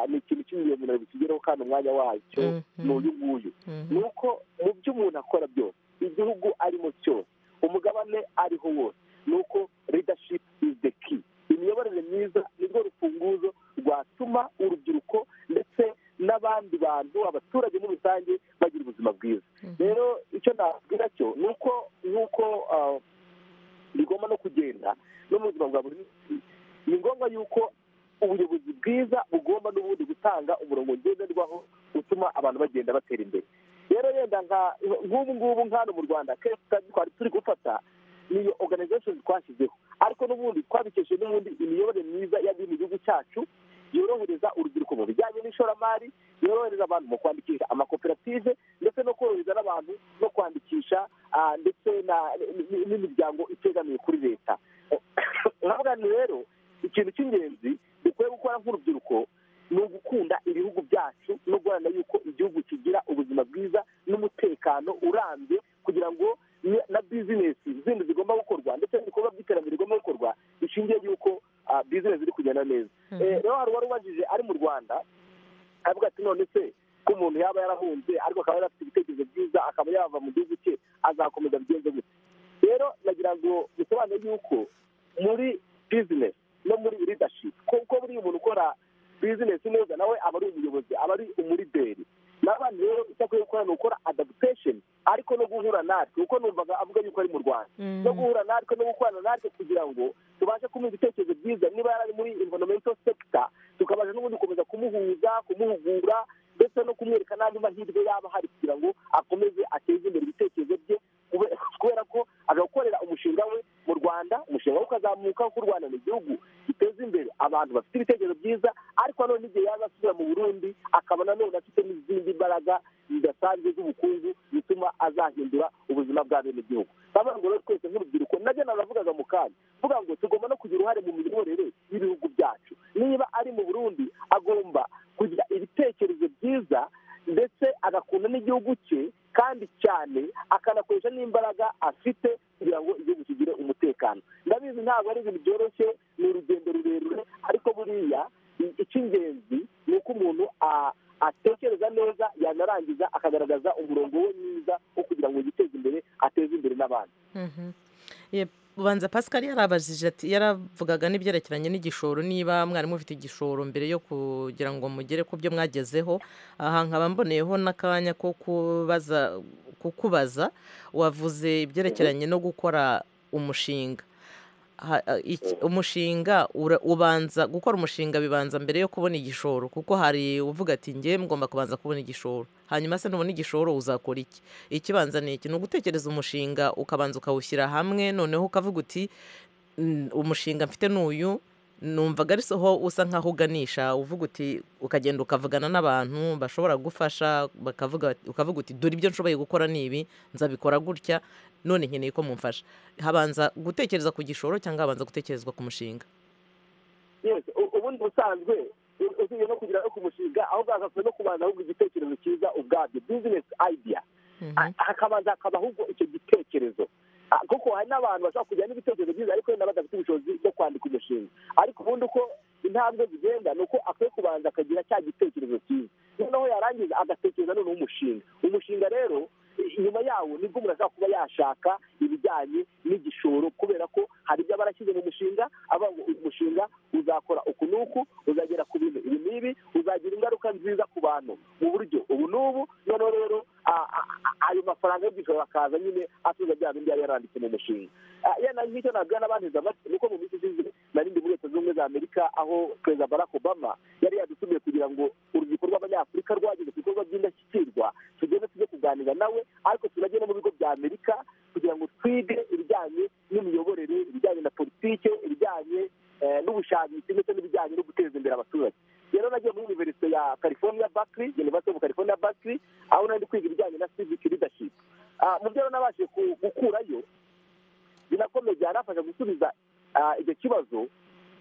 ni ikintu cy'ingenzi ntabwo kigeraho kandi umwanya wacyo ni uyu nguyu ni uko mu byo umuntu akora byose igihugu arimo cyose umugabane ariho wose ni uko leadership is the key imiyoborere myiza ni rwo rufunguzo rwatuma urubyiruko ndetse n'abandi bantu abaturage muri rusange bagira ubuzima bwiza rero icyo nabwira cyo ni uko nk'uko bigomba no kugenda no mu buzima bwa buri munsi ni ngombwa yuko ubuyobozi bwiza bugomba n'ubundi gutanga umurongo ngenderwaho utuma abantu bagenda batera imbere rero yenda nk'ubu ngubu nk'ano mu rwanda kenshi twari turi gufata niyo organization twashyizeho ariko n'ubundi twabikesheje n'ubundi imiyoborere myiza y'abiri mu gihugu cyacu yorohereza urubyiruko mu bijyanye n'ishoramari yorohereza abantu mu kwandikisha amakoperative ndetse no korohereza n'abantu no kwandikisha ndetse n'imiryango itegamiye kuri leta nkabwa ni rero ikintu cy'ingenzi dukwiye gukora nk'urubyiruko ni ugukunda ibihugu byacu no guharanira yuko igihugu kigira ubuzima bwiza n'umutekano urambye kugira ngo na bizinesi zindi zigomba gukorwa ndetse n'ibikorwa by'iterambere bigomba gukorwa bishingiye yuko bizinesi ziri kugenda neza rero hari uwari ubajije ari mu rwanda avuga ati none se ko umuntu yaba yarahunze ariko akaba yarafite ibitekerezo byiza akaba yava mu gihugu cye azakomeza bigenze gutya rero nagira ngo bisobanure yuko muri bizinesi no muri ridashipu kuko buriya umuntu ukora bizinesi neza nawe aba ari umuyobozi aba ari umuriberi n'abandi rero icyo akwiye gukora ni ukora adaputesheni ariko no guhura natwe kuko numvaga avuga yuko ari mu rwanda no guhura natwe no gukorana natwe kugira ngo tubashe kumuha ibitekerezo byiza niba yari ari muri environmental sector tukabasha n'ubundi gukomeza kumuhuza kumuhugura ndetse no kumwereka n'andi mahirwe yaba ahari kugira ngo akomeze ateze imbere ibitekerezo bye kubera ko agakorera umushinga we mu rwanda umushinga we ukazamuka kuko u rwanda ni igihugu giteza imbere abantu bafite ibitekerezo byiza ariko nanone igihe yaza asubira mu burundi akaba nanone afite n'izindi mbaraga zidasanzwe z'ubukungu zituma azahindura ubuzima bwa bene gihugu ndavuga ngo rero twese nk'urubyiruko nabyo naravugaga mu kanya mvuga ngo tugomba no kugira uruhare mu miyoborere y'ibihugu byacu niba ari mu burundi agomba kugira ibitekerezo byiza ndetse agakunda n'igihugu cye kandi cyane akanakoresha n'imbaraga afite kugira ngo igihugu kigire umutekano ndabizi ntabwo ari ibintu byoroshye ni urugendo rurerure ariko buriya icy'ingenzi ni uko umuntu atekereza neza yanarangiza akagaragaza umurongo we mwiza wo kugira ngo yiteze imbere ateze imbere n'abandi ubanza pascal yarabajije ati yaravugaga n'ibyerekeranye n'igishoro niba mwari mufite igishoro mbere yo kugira ngo mugere ku byo mwagezeho aha nkaba mboneyeho n'akanya ko kukubaza wavuze ibyerekeranye no gukora umushinga umushinga ubanza gukora umushinga bibanza mbere yo kubona igishoro kuko hari uvuga ati ngewe ngomba kubanza kubona igishoro hanyuma se nubona igishoro uzakora iki ikibanza ni iki ni ugutekereza umushinga ukabanza ukawushyira hamwe noneho ukavuga uti umushinga mfite n'uyu numvaga ari soho usa nkaho uganisha uvuga uti ukagenda ukavugana n'abantu bashobora gufasha ukavuga uti dore ibyo nshoboye gukora ni ibi nzabikora gutya none nkeneye ko mumfasha habanza gutekereza ku gishoro cyangwa habanza gutekerezwa ku mushinga ubundi busanzwe usibye no kugira no ku mushinga aho bwakaza no kubanza ahubwo igitekerezo cyiza ubwabyo bizinesi ayidiya hakabanza hakabaho ubwo icyo gitekerezo kuko hari n'abantu bashobora kugira n'ibitekerezo byiza ariko wenda badafite ubushobozi bwo kwandika umushinga ariko ubundi uko intambwe zigenda ni uko akwiye kubanza akagira cya gitekerezo cyiza noneho yarangiza agatekereza noneho umushinga umushinga rero inyuma yawo nibwo umuntu ashobora kuba yashaka ibijyanye n'igishoro kubera ko hari ibyo aba arashyize mu mushinga avuga ngo uyu mushinga uzakora uku n'uku uzagera ku bintu ibi n'ibi bizagira ingaruka nziza ku bantu mu buryo ubu n'ubu noneho rero ayo mafaranga y'igishoro akaza nyine atuza bya bindi yari yaranditse mu mushinga yenda nk'icyo nabwira n'abandi zamatsi nuko mu minsi ishize nari ndi muri leta zunze ubumwe za amerika aho perezida barack obama yari yadutumiye kugira ngo urubyiruko rw'abanyafurika rwageze ku bikorwa by'indashyikirwa tugende tujye kuganira nawe ariko tunajye no mu bigo bya amerika kugira ngo twige ibijyanye n'imiyoborere ibijyanye na politike ibijyanye n'ubushakashatsi ndetse n'ibijyanye no guteza imbere abaturage rero nagiye muri univerisite ya california bakiri university of california bakiri aho nari kwiga ibijyanye na civic leadership mu byo nabashije gukurayo binakomeye byanafasha gusubiza icyo kibazo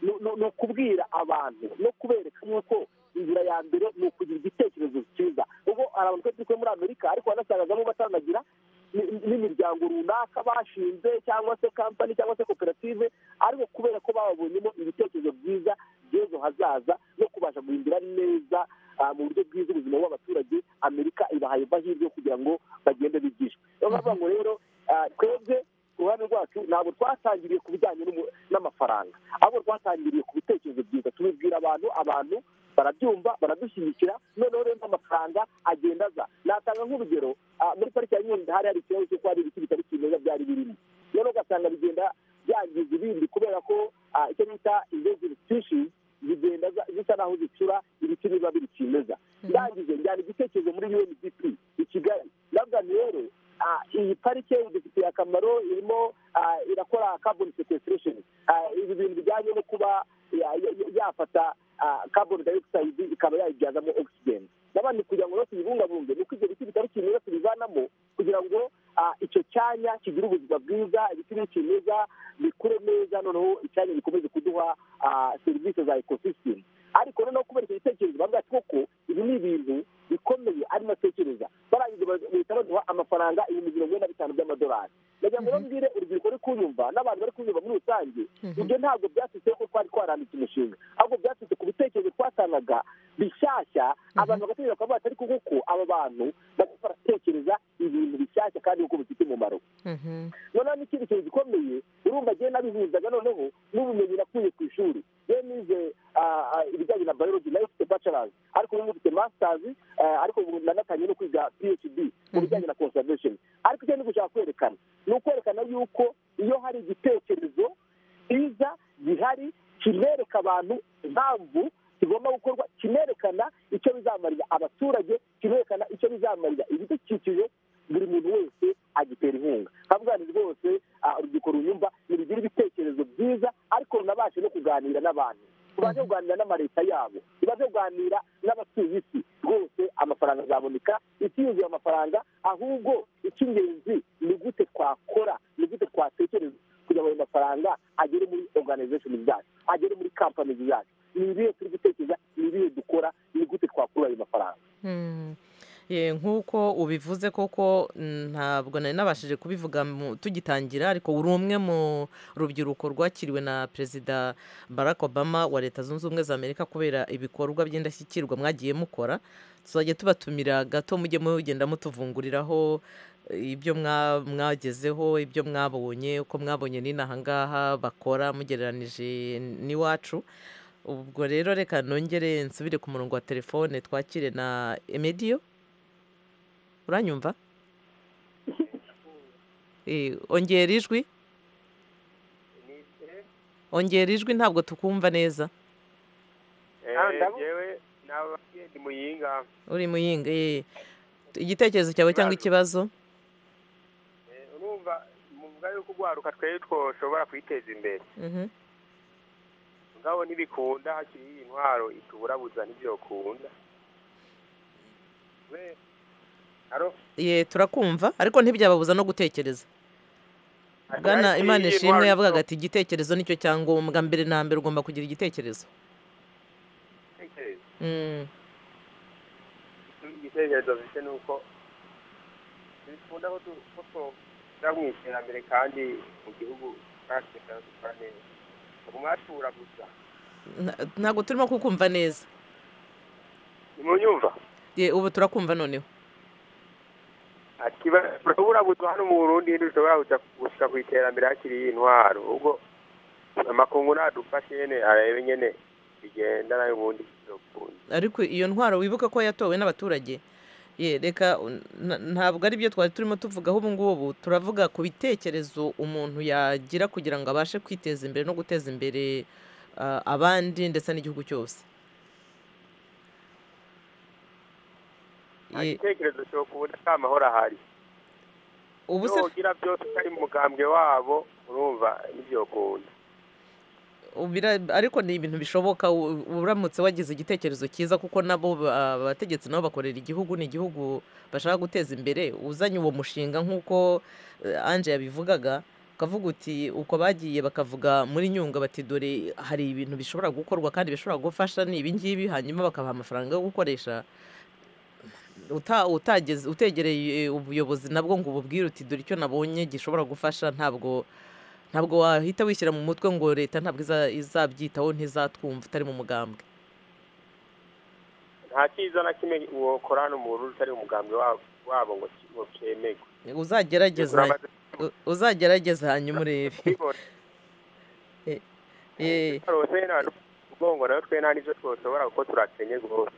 ni ukubwira abantu no kubereka yuko inzira ya mbere ni ukugira igitekerezo cyiza ubwo hari abantu twari turi muri amerika ariko banasangagamo batanagira n'imiryango runaka bashinze cyangwa se kampani cyangwa se koperative ariko kubera ko bababonyemo ibitekerezo byiza by'ejo hazaza no kubasha guhindura neza mu buryo bwiza ubuzima bw'abaturage amerika ibahaye amahirwe kugira ngo bagende bigishwe niyo mpamvu ngo rero twebwe uruhare rwacu ntabwo twatangiriye ku bijyanye n'amafaranga ahubwo twatangiriye ku bitekerezo byiza tubibwira abantu abantu barabyumva baradushyigikira noneho rero amafaranga agenda aza natanga nk'urugero muri pariki ya nyungwe hari hari ikibazo cy'uko hari ibiti bitari kimeza byari birimo noneho ugasanga bigenda byangiza ibindi kubera ko icyo bita invasive species zigenda zisa naho zicura ibiti biba biri kimeza ndangije njyana igitekerezo muri UNDP i Kigali ndavuga ni rero iyi parike idufitiye akamaro irimo irakora carbon sequestration ibi bintu bijyanye no kuba yafata carbon dioxide ikaba yayibyazamo oxygen n'abandi kugira ngo rero tuyibungabunge ni uko ibyo biti bitari kimeza tubivanamo kugira ngo icyo cyanya kigire ubuzima bwiza ibiti bikimeza bikure neza noneho icyanya gikomeze kuduha serivisi za ekosisitemu ariko noneho kubera icyo gitekerezo bavuga koko ibi ni ibintu bikomeye ari natekereza barangije bahita baduha amafaranga ibihumbi mirongo ine na bitanu by'amadolari ndagira ngo mbwire urubyiruko ruri kunyumva n'abantu bari kunyumva muri rusange ibyo ntabwo byasutse ko twari twaranditse umushinga ahubwo byasutse ku bitekerezo twatangaga bishyashya abantu bagatekereza bakaba batari kuko aba bantu baratekereza ibintu bishyashya kandi kuko bifite umumaro noneho n'ikindi kintu gikomeye urumva agenda abihuzaga noneho n'ubumenyi nakuye ku ishuri yewe nize ibijyanye na biology nayo ufite bachelors ariko ubu ufite masters ariko ubu nanatangiye no kwiga phd mu bijyanye na conservation ariko icyo ndi gushaka kwerekana ni ukwerekana yuko iyo hari igitekerezo cyiza gihari kinereka abantu impamvu kigomba gukorwa kinerekana icyo bizamarira abaturage kinerekana icyo bizamarira ibidukikije buri muntu wese agitera inkunga nkabwani rwose urubyiruko runyumva ntirugira ibitekerezo byiza ariko runabashe no kuganira n'abantu tubaze kuganira n'amaleta yabo tubaze kuganira n'abatuye isi rwose amafaranga azaboneka isi yuzuye amafaranga ahubwo icy'ingenzi ni gute twakora ni gute twatekereza kugira ngo ayo mafaranga agere muri organization zacu agere muri kampani zacu ni ibihe turi gutekereza ni ibihe dukora ni gute twakura ayo mafaranga nk'uko ubivuze koko ntabwo nari nabashije kubivuga tugitangira ariko uri umwe mu rubyiruko rwakiriwe na perezida barack obama wa leta zunze ubumwe za amerika kubera ibikorwa by'indashyikirwa mwagiye mukora tuzajya tubatumira gato mujye mugenda mutuvunguriraho ibyo mwagezeho ibyo mwabonye uko mwabonye n'inaha ngaha bakora mugereranije n'iwacu ubwo rero reka nongere nsubire ku murongo wa telefone twakire na emediyo uranyumva ongera ijwi ongera ijwi ntabwo tukumva neza uri muyinga igitekerezo cyawe cyangwa ikibazo urumva muvuga yuko ugwaruka twari twoshobora kwiteza imbere mugabo ntibikunda hakiri intwaro ituburabuza n'ibyo ukunda ye turakumva ariko ntibyababuza no gutekereza bwana imana ishimwe yavugaga ati igitekerezo nicyo cyangombwa mbere na mbere ugomba kugira igitekerezo igitekerezo bifite ni uko bikunda ko tujya mu iterambere kandi mu gihugu cyacu dukora neza umwatura gusa ntabwo turimo kukumva neza ni mu nyumva ubu turakumva noneho turabura gusa hano mu burundi dushobora gushika ku iterambere hakiri intwaro ubwo amakungu nadufashe nyene arebe nyene bigenda nayo ubundi kizokunda ariko iyo ntwaro wibuka ko yatowe n'abaturage ye reka ntabwo ari byo twari turimo tuvugaho ubu ngubu turavuga ku bitekerezo umuntu yagira kugira ngo abashe kwiteza imbere no guteza imbere abandi ndetse n'igihugu cyose igitekerezo cyo kubona ko amahoro ahari ubu se ugira byose utari mu mugambwe wabo urumva n'ibyo ukunda ariko ni ibintu bishoboka uramutse wagize igitekerezo cyiza kuko nabo abategetsi nabo bakorera igihugu ni igihugu bashaka guteza imbere uzanye uwo mushinga nk'uko anje yabivugaga ukavuga uti uko bagiye bakavuga muri nyunga bati dore hari ibintu bishobora gukorwa kandi bishobora gufasha ni ibingibi hanyuma bakabaha amafaranga yo gukoresha utageze utegereye ubuyobozi nabwo ngo ububwire uti dore icyo nabonye gishobora gufasha ntabwo ntabwo wahita wishyira mu mutwe ngo leta ntabwo izabyitaho ntizatwumva utari mu mugambwe nta cyiza na kimwe wakorana umuntu utari umugambwe wabo ngo cyemerwe uzagerageza hanyuma urebe ubwongo nawe twe nta n'ibyo twasohora kuko turakenye rwose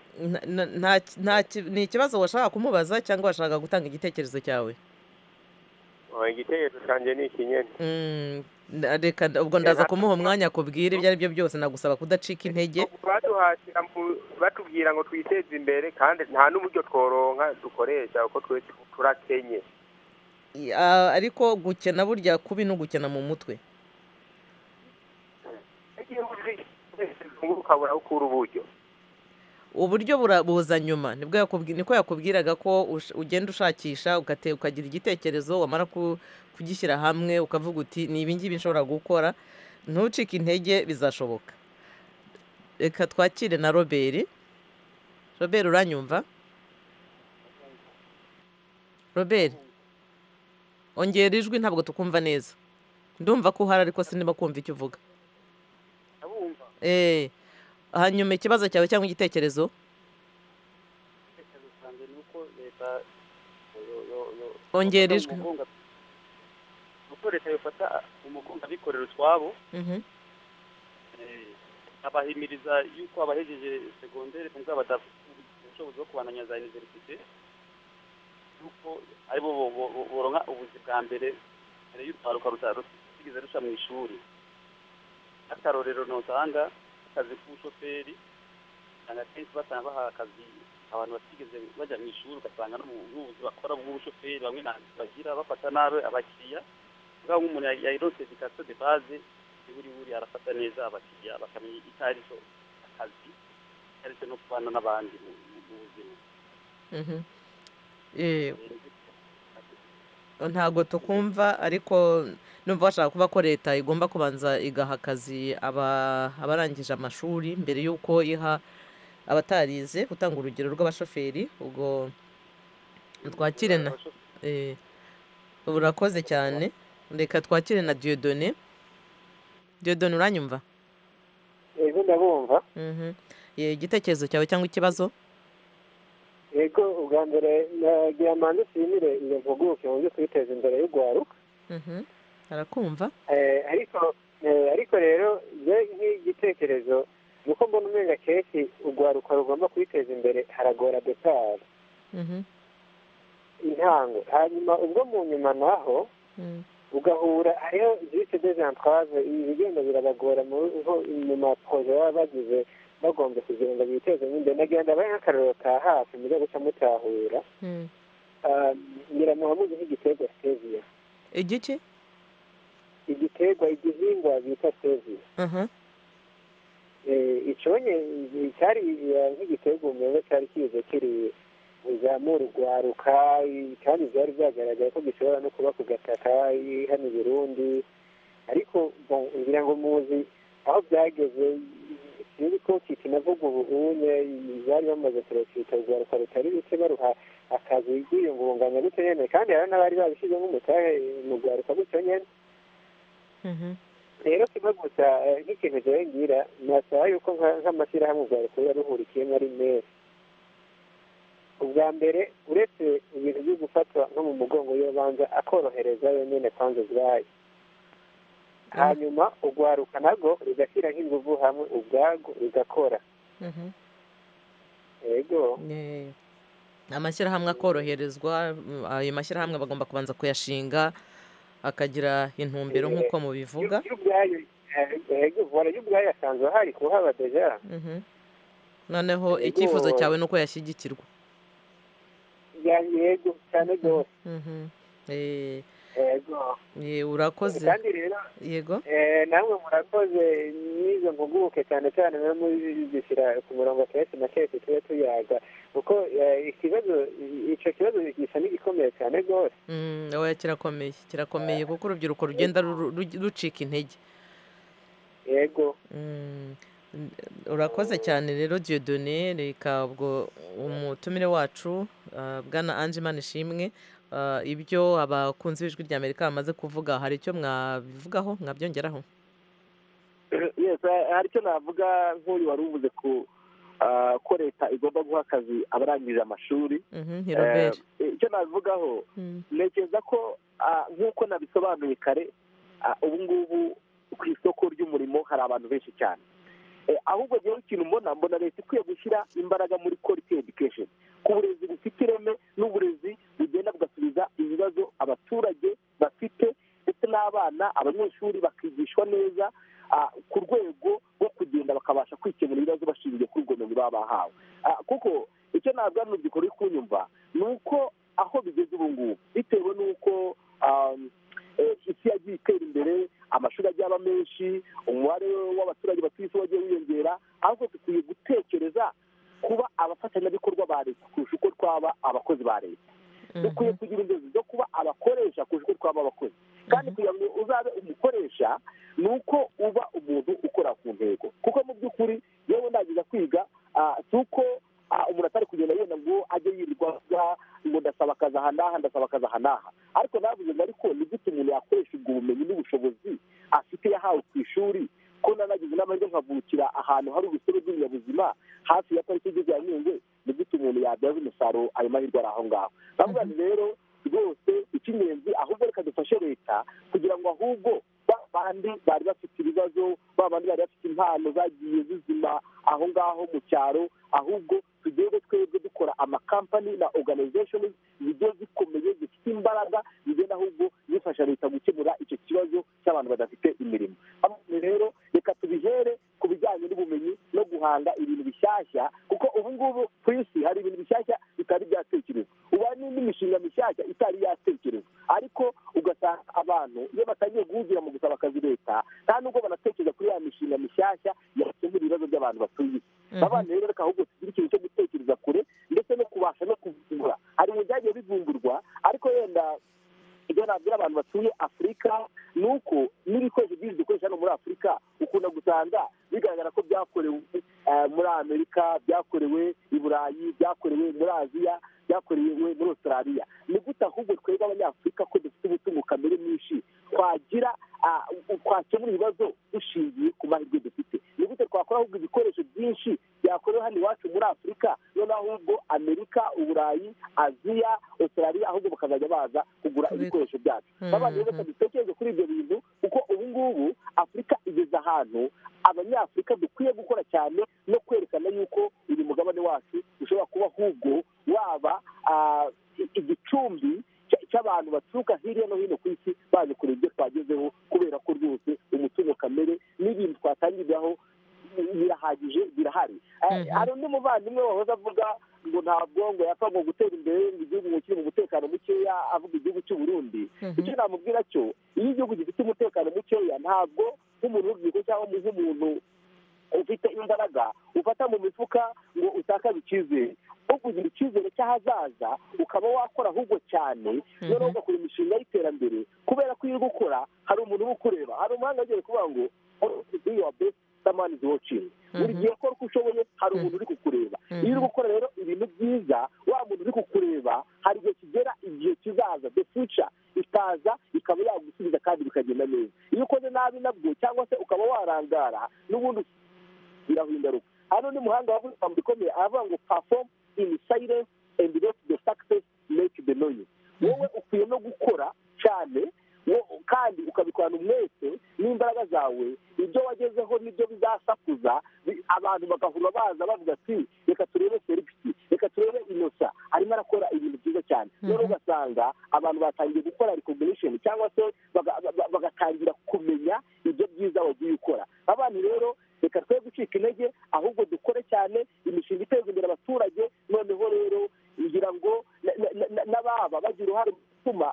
ni ikibazo washaka kumubaza cyangwa washaka gutanga igitekerezo cyawe igitekerezo cyanjye ni ikinyene reka ubwo ndaza kumuha umwanya akubwira ibyo ari byo byose nagusaba kudacika intege batubwira ngo twiteze imbere kandi nta n'uburyo tworonka dukoresha kuko twese turakenye ariko gukena burya kubi no gukena mu mutwe ukabura ukura uburyo uburyo buza nyuma niko yakubwiraga ko ugenda ushakisha ukagira igitekerezo wamara kugishyira hamwe ukavuga uti ni ibingibi nshobora gukora ntucike intege bizashoboka reka twakire na robert robert uranyumva robert ongera ijwi ntabwo tukumva neza ndumva ko uhari ariko sinema kumva icyo uvuga hanyuma ikibazo cyawe cyangwa igitekerezo ongera ijwi uko leta yafata umugongo abikorera utwabo abahimiriza yuko abahejeje segonderi nubwo badafite ubushobozi bwo kubandanya za iniverisite yuko aribo boronka ubuzi bwa mbere mbere y'urwaruka rutigeze ruca mu ishuri akarorero ntusanga akazi k'ubushoferi usanga akenshi basanga baha akazi abantu batigeze bajya mu ishuri ugasanga n'ubuzi bakora bw'ubushoferi bamwe ntabwo bagira bafata nabi abakiriya ubwo nk'umuntu yayironse dikasiyo de baze buri buri arafata neza abakiriya bakamenya itarizo akazi itarizo no kubana n'abandi mu buzima ntabwo tukumva ariko numva bashaka kuba ko leta igomba kubanza igaha akazi abarangije amashuri mbere y'uko iha abatarize gutanga urugero rw'abashoferi ubwo twakire na burakoze cyane reka twakire na diyodone diyodone uranyumva yego ndabumva igitekerezo cyawe cyangwa ikibazo yego ubwa mbere nagira manda nshimire iyo mpuguke mu byo kwiteza imbere y'urwaruka arakumva ariko ariko rero njye nk'igitekerezo ni uko mbona umenga kenshi urwaruka rugomba kwiteza imbere haragora detari intango hanyuma ubwo mu nyuma naho ugahura hariho jisite dezantwaze ibi bigenda birabagora mu maporoje baba bagize bagombye kugira ngo bitezemo imbere nagenda abaye nk'akarorero ka hafi mujya guca mutahura nyiramuha muzi nk'igiterwa seviya igiki igiterwa igihingwa bita seviya iconye cyari nk'igiterwa umuriro cyari kize kiri buzamura urwaruka kandi byari byagaragaye ko gishobora no kuba ku gataka hano i burundi ariko ngira ngo muzi aho byageze sinzi ko kiti navuga ubu unye bari bamaze kureka urwaruka rutari ruke baruha akazi rwiyungunganya gutyo nyene kandi hari n'abari babishyizemo umutahe mu rwaruka gutyo nyene rero kimwe gusa nk'ikintu jewe ngira nasaba yuko nk'amashyirahamwe urwaruka ruba ruhurikiyemo ari meza ubwa mbere uretse ibintu byo gufatwa nko mu mugongo y'urubanza akorohereza yonyene kwanza ubwayo hanyuma urwaruka narwo rugashyira nk'ingufu hamwe ubwarwo rugakora yego amashyirahamwe akoroherezwa mm, ayo mashyirahamwe bagomba kubanza kuyashinga akagira intumbero Eh, nk'uko mubivuga yo ubwayo yego vola yo ubwayo asanzwe ahari kuhaba deja Mhm. noneho Yego. icyifuzo cyawe ni uko yashyigikirwa Ya- yego cyane rwose Mhm. Eh, yego eh, urakoze kandi rero yego eh, namwe murakoze n'izo mpuguke cyane cyane mwe muzishyira ku murongo kenshi na kenshi tube tuyaga kuko eh, ikibazo icyo kibazo gisa n'igikomeye cyane rwose Mm, oya kirakomeye kirakomeye kuko urubyiruko rugenda ruru- ru- rucika intege yego Mm, n- urakoze cyane rero Dieudonné reka ubwo umutumire wacu ah, bwana Ange Manishimwe ah, ibyo abakunzi b'ijwi rya Amerika bamaze kuvuga hari icyo mwabivugaho mwabyongeraho yes eh, hari icyo navuga nk'uyu wari uvuze ku ah, ko leta igomba guha akazi abarangije amashuri Mhm, ni Robert Eh, icyo nabivugaho Mm, ntekereza ko ah, nk'uko nabisobanuye kare ah, ubu ngubu ku isoko ry'umurimo hari abantu benshi cyane Eh, ahubwo rero ikintu mbona mbona leta ikwiye gushyira imbaraga muri quality education ku burezi bufite ireme n'uburezi bugenda bugasubiza ibibazo abaturage bafite ndetse n'abana abanyeshuri bakigishwa neza ah, ku rwego rwo kugenda bakabasha kwikemura ibibazo bashingiye kuri ubwo bumenyi baba bahawe Ah, kuko icyo ntabwo ari uri kunyumva ni uko aho bigeze ubu ngubu bitewe n'uko ah, eh, isi yagiye itera imbere amashuri agiye aba menshi umubare w'abaturage batuye isi wagiye wiyongera ahubwo dukwiye gutekereza kuba abafatanyabikorwa ba leta kurusha uko twaba abakozi ba leta dukwiye kugira inzozi zo kuba abakoresha kurusha uko twaba abakozi kandi kugira ngo uzabe umukoresha ni uko uba umuntu ukora ku ntego kuko mu by'ukuri yewe ndagiza kwiga ah, si uko ah, umuntu atari kugenda yenda ngo ajye yirirwa avuga ngo ndasaba akazi aha n'aha ndasaba akazi aha n'aha ariko navuze ngo ariko ni gute umuntu yakoresha ubwo bumenyi n'ubushobozi afite yahawe ku ishuri ko nanagize inama yo nkavukira ahantu hari urusobe rw'ibinyabuzima hafi ya pariki y'igihugu ya nyungwe ni gute umuntu yabyaza umusaruro ayo mahirwe ari aho ngaho ndavuga nti rero rwose icy'ingenzi ahubwo reka dufashe leta kugira ngo ahubwo ba bandi bari bafite ibibazo ba bandi bari bafite impano zagiye zizima aho ngaho mu cyaro ahubwo tugende twebwe dukora amakampani na organization zigiye zikomeye zifite imbaraga zigenda ahubwo zifasha leta gukemura icyo kibazo cy'abantu badafite imirimo Hamwe rero reka tubihere ku bijyanye n'ubumenyi no guhanga ibintu bishyashya kuko ubu ngubu ku isi hari ibintu bishyashya bitari byatekerezwa ubu hari n'indi mishinga mishyashya itari yatekerezwa ariko ugasanga abantu iyo batangiye guhugira mu gusaba akazi leta nta nubwo banatekereza kuri ya mishinga mishyashya yakemura ibibazo by'abantu batuye isi abana rero reka ahubwo tugire ikintu cyo gutekereza kure ndetse no kubasha no kuvumbura hari mu byagiye bivumburwa ariko yenda ibyo nabwira abantu batuye afurika ni uko n'ibikoresho byinshi dukoresha hano muri afurika ukunda gusanga bigaragara ko byakorewe eh, muri amerika byakorewe i burayi byakorewe muri aziya byakorewe muri australia ni gute ahubwo twebwe abanyafurika ko dufite umutungo kamere mwinshi twagira ah, twakemura ibibazo dushingiye ku mahirwe dufite ni gute twakora ahubwo ibikoresho byinshi byakorewe hano iwacu muri afurika noneho ahubwo amerika uburayi aziya australia ahubwo bakazajya baza kugura ibikoresho byacu Mhm. babandi rero reka dutekereze kuri ibyo bintu kuko ubu ngubu afurika igeze ahantu abanyafurika dukwiye gukora cyane no kwerekana yuko uyu mugabane wacu ushobora kuba ahubwo waba ah, i- igicumbi cya- cy'abantu baturuka hirya no hino ku isi baje kureba ibyo twagezeho kubera ko rwose umutungo kamere n'ibintu twatangirwaho birahagije birahari Eh, hari undi muvandimwe wahoze avuga ngo nta bwongo yapfa ngo gutera imbere ngo igihugu ngo kiri mu mutekano mukeya avuga igihugu cy'u Burundi Mhm. icyo namubwira cyo iyo igihugu gifite umutekano mukeya ntabwo nk'umuntu w'urubyiruko cyangwa nk'umuntu ufite imbaraga ufata mu mifuka ngo utakaze icyizere wo kugira icyizere cy'ahazaza ukaba wakora ahubwo cyane noneho ugakora imishinga y'iterambere kubera ko iyo uri gukora hari umuntu uba ukureba hari umuhanga agiye kuvuga ngo do your best someone is watching buri gihe kora uko ushoboye hari umuntu uri kukureba iyo uri gukora rero ibintu byiza wa muntu uri kukureba hari igihe kigera igihe kizaza the future ikaza ikaba yagusubiza kandi bikagenda neza iyo ukoze nabi nabwo cyangwa se ukaba warangara n'ubundi biraho ingaruka hano ni muhanga wavuze ijambo rikomeye aravuga ngo perform in silence and let the success make the noise wowe ukwiye no gukora cyane wo- kandi ukabikorana umwete n'imbaraga zawe ibyo wagezeho nibyo bizasakuza bi- aba- bantu bagahura baza bavuga ati reka turebe serivisi reka turebe inosa arimo arakora ibintu byiza cyane noneho ugasanga abantu batangiye gukora recognition cyangwa se baga- baga- bagatangira kumenya ibyo byiza wagiye ukora abantu rero reka twe gucika intege ahubwo dukore cyane imishinga iteza imbere abaturage noneho rero ngira ngo na- na- na- n'ababa bagira uruhare mu gutuma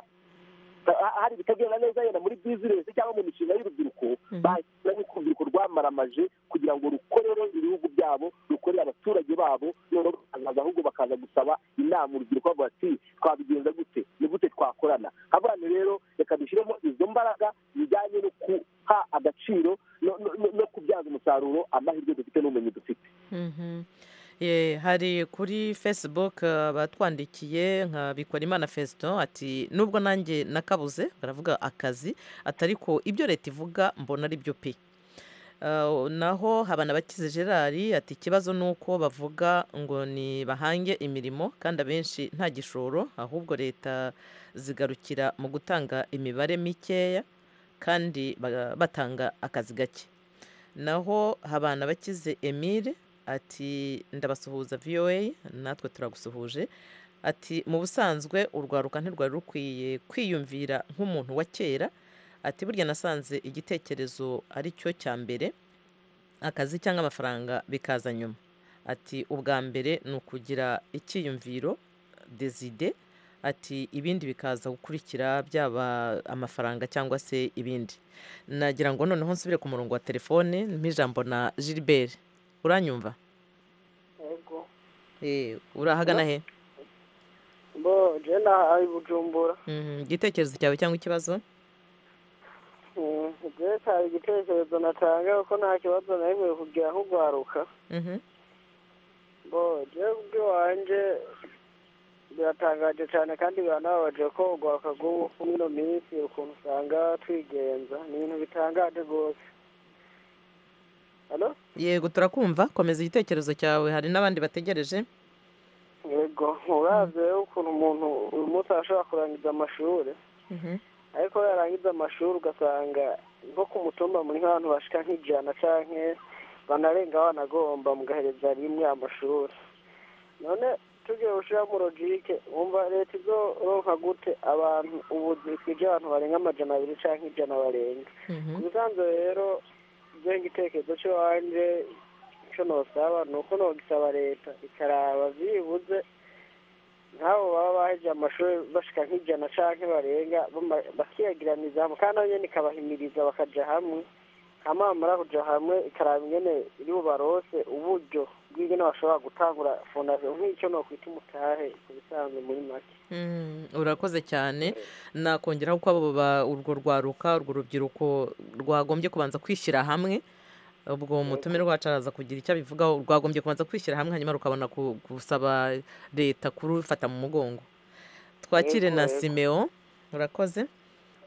ha- hari ibitagenda neza yenda muri bizinesi cyangwa mu mishinga y'urubyiruko bashyira yuko urubyiruko rwamaramaje kugira ngo rukorere ibihugu byabo rukorere abaturage babo noneho bakazaza ahubwo bakaza gusaba inama urubyiruko bavuga ati twabigenza gute ni gute twakorana abantu rero reka dushyiremo izo mbaraga zijyanye no kuha agaciro no- no- no- no kubyaza umusaruro amahirwe dufite n'ubumenyi dufite Mhm. Ye, hari kuri facebook uh, batwandikiye nka bikorimana fesito ati nubwo nanjye nakabuze baravuga akazi ati ariko ibyo leta ivuga mbona ari byo pe Uh, naho habana bakize gerard ati ikibazo ni uko bavuga ngo ni bahange imirimo kandi abenshi nta gishoro ahubwo leta zigarukira mu gutanga imibare mikeya kandi baga- batanga akazi gake naho habana bakize emile ati ndabasuhuza voa natwe turagusuhuje ati mu busanzwe urwaruka ntirwari rukwiye kwiyumvira nk'umuntu wa kera ati burya nasanze igitekerezo ari cyo cya mbere akazi cyangwa amafaranga bikaza nyuma ati ubwa mbere ni ukugira icyiyumviro deside ati ibindi bikaza gukurikira byaba amafaranga cyangwa se ibindi nagira ngo noneho nsubire ku murongo wa telefone mpijambo na gilbert uranyumva yego Eh, urahagana he bo jena ari bujumbura Mhm, igitekerezo cyawe cyangwa ikibazo byose hari igitekerezo natanga kuko nta kibazo na rimwe kugira nko guharuka Mhm. bo jewe ubwiwanje biratangaje cyane kandi biranababaje ko ugwaka gubu muri ino minsi ukuntu usanga twigenza ni ibintu bitangaje rwose halo yego turakumva komeza igitekerezo cyawe hari n'abandi bategereje yego uravye rero ukuntu umuntu uyu munsi arashobora kurangiza amashuri ariko yarangiza amashuri ugasanga nko ku mutumba muri nk'abantu bashika nk'ijana canke banarenga banagomba mugahereza rimwe amashuri none tugiye gushiramo logike wumva leta izoronka gute abantu ubuzi bwije abantu barenga amajana abiri canke ijana barenga ku bisanzwe rero byo igitekerezo cy'iwanje icyo nosaba ni uko nogisaba leta ikaraba byibuze nk'abo baba bahejeje amashuri bashika nk'ijana canke barenga bama- bakiyagiraniriza hamwe kandi nabo nyene ikabahimiriza bakaja hamwe hama bamara kuja hamwe ikaraba ingene iri bubarose uburyo bw'ingene bashobora gutangura fondasiyo nk'icyo nokwita umutahe ku bisanzwe muri make Mhm, urakoze cyane nakongeraho ko abo ba- urwo rwaruka urwo rubyiruko rwagombye kubanza kwishyira hamwe ubwo umutumire wacu araza kugira icyo abivugaho rwagombye kubanza kwishyira hamwe hanyuma rukabona ku- gusaba leta kurufata mu mugongo twakire Yego, na yego. simeo urakoze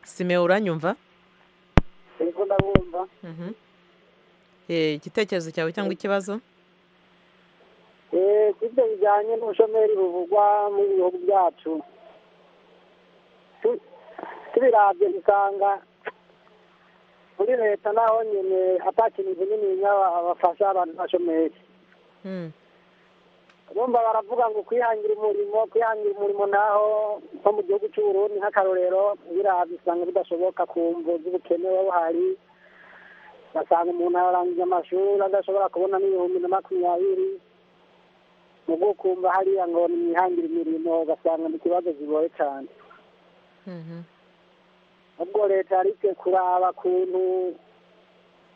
simeo uranyumva ariko ndabumva Mhm. Eh, igitekerezo cyawe cyangwa ikibazo Eh, ku ibyo bijyanye n'ubushomeri buvugwa mu bihugu byacu tu- tubirabye dusanga muri leta naho nyine atakintu kinini nyaba bafasha abantu bashomeri bumva baravuga ngo kwihangira umurimo kwihangira umurimo naho nko mu gihugu cy'uburundi nk'akarorero birabye usanga bidashoboka ku mvu z'ubukene buhari ugasanga umuntu ararangije amashuri adashobora kubona n'ibihumbi na makumyabiri mu gukumva hariya ngo nimwihangira imirimo ugasanga ni ikibazo kigoye cyane ubwo leta yarike kuraba kuntu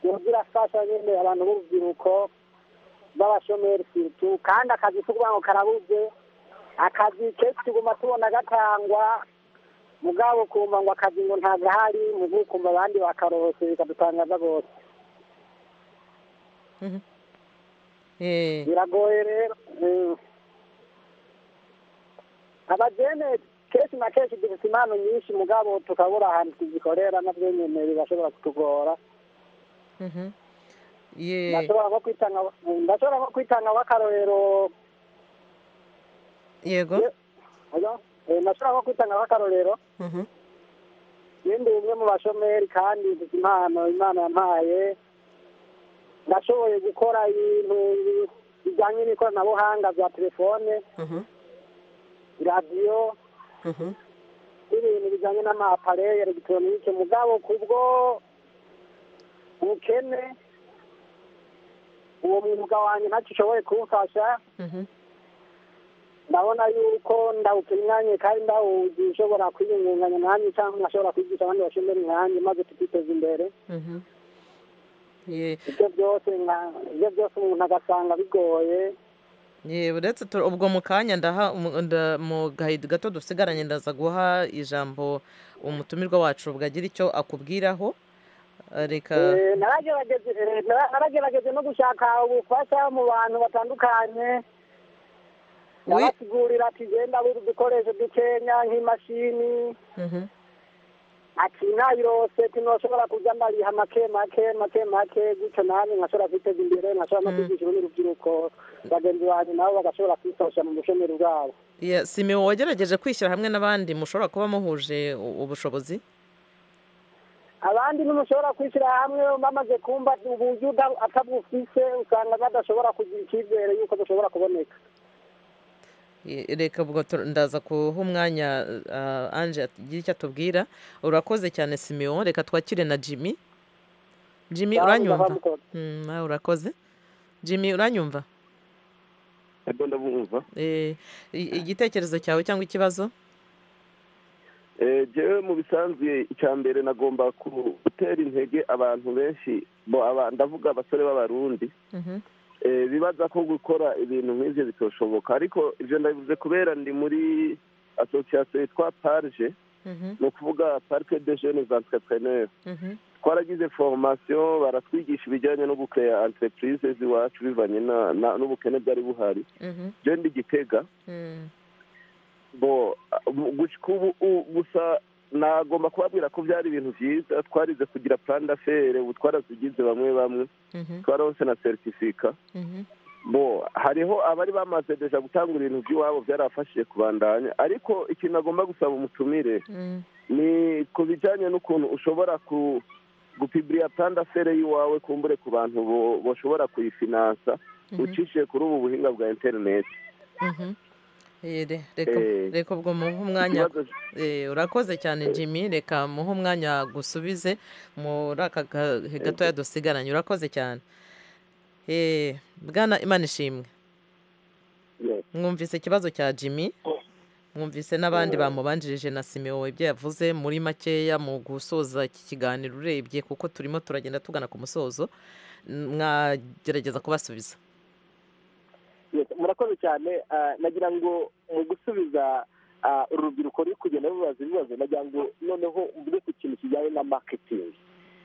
yoza irafasha nyine abantu b'urubyiruko b'abashomeri siritu kandi akazi si ukuvuga ngo karabuze akazi kenshi tuguma tubona gatangwa mugabo ukumva ngo akazi ngo ntagahari mu gukumva abandi bakarohose bikadutangaza rwose Eh, biragoye rero mm. abajene kenshi na kenshi dufite impano nyinshi mugabo tukabura ahantu tuzikorera nabyo nyene bigashobora kutugora mhm. Ye- ndashobora nko kwitanga ndashobora nko kwitanga w'akarorero yego oya, eh, ndashobora nko kwitanga w'akarorero Mhm. nindi umwe mu bashomeri kandi mfite impano imana yampaye nashoboye gukora ibintu bijyanye n'ikoranabuhanga bya telefone radiyo n'ibintu bijyanye n'amapareye elegitoronike mugabo kubwo ubukene uwo mwuga wanjye ntacyo ushoboye kuwufasha ndabona yuko ndawupinyanye kandi ndawuzi ushobora kwiyungunganya nanjye cyangwa nkashobora kwigisha abandi bashimira nanjye maze tukiteza imbere ibyo byose nka- ibyo byose umuntu agasanga bigoye ye uretse tu- ubwo mu kanya ndaha umu- nda- mu gahido gato dusigaranye ndaza guha ijambo umutumirwa wacu bwagira icyo akubwiraho Eh, reka Eh, naragerageze eh, nara- naragerageze no gushaka ubufasha mu bantu batandukanye ndabasigurira ati genda buri dukoresho dukenya nk'imashini Mhm. ati nayirose tinoshobora kuja ndariha make make make make gutyo nanje nkashobora kwiteza imbere nkashobora no kwigisha urundi rubyiruko bagenzi banjye nabo bagashobora kwifasha mu bushomeri bwabo ya simiwo wagerageje kwishyira hamwe n'abandi mushobora kuba muhuje u- ubushobozi abandi ntimushobora kwishyira hamwe bamaze kumva uburyo uda- atabufise usanga badashobora kugira icyizere yuko bushobora kuboneka Ye- reka ubwo tu- ndaza kuha umwanya eh, anje atugire icyo atubwira urakoze cyane simiwo reka twakire na jimmy jimmy Nawe uranyumva ndabamukora. Mm, nawe urakoze jimmy uranyumva ego ndabumva Eh, i- igitekerezo cyawe cyangwa ikibazo Eh, jewe mu bisanzwe icya mbere nagomba ku- gutera intege abantu benshi bo aba- ndavuga abasore b'abarundi Mhm. Eh, bibaza ko gukora ibintu nk'ibyo bitoshoboka ariko ibyo ndabivuze kubera ndi muri asosiyasiyo yitwa parje ni ukuvuga parike de jene za entrepreneur twaragize formation baratwigisha ibijyanye no gukeya entreprise z'iwacu bivanye na- na- n'ubukene bwari buhari je ndi gitega bo uh, gushika ubu u- gusa nagomba kubabwira ko byari ibintu byiza twarize kugira plan d'affaires ubu twarazigize bamwe bamwe twaronse na certificat bo hariho abari bamaze deja gutangura ibintu by'iwabo byarafashije kubandanya ariko ikintu agomba gusaba umutumire ni ku bijyanye n'ukuntu ushobora ku gupibiriya pandafere y'iwawe kumbure ku bantu bo- bashobora kuyifinansa Mhm. ucishije kuri ubu buhinga bwa interineti Mhm. Eh, re- reka- Eh, reka ubwo muhe umwanya ikibazo- Eh, urakoze cyane jimmy reka muhe umwanya gusubize muri aka gahe gatoya dusigaranye urakoze cyane Eh, bwana imana ishimwe mwumvise ikibazo cya jimmy mwumvise n'abandi bamubanjirije na simeo ibyo yavuze muri makeya mu gusoza iki kiganiro urebye kuko turimo turagenda tugana ku musozo mwagerageza kubasubiza Yes, murakoze cyane ah, nagira ngo mu gusubiza ah, uru rubyiruko ruri kugenda rubaza ibibazo nagira ngo noneho mvuge ku kintu kijyanye na maketingi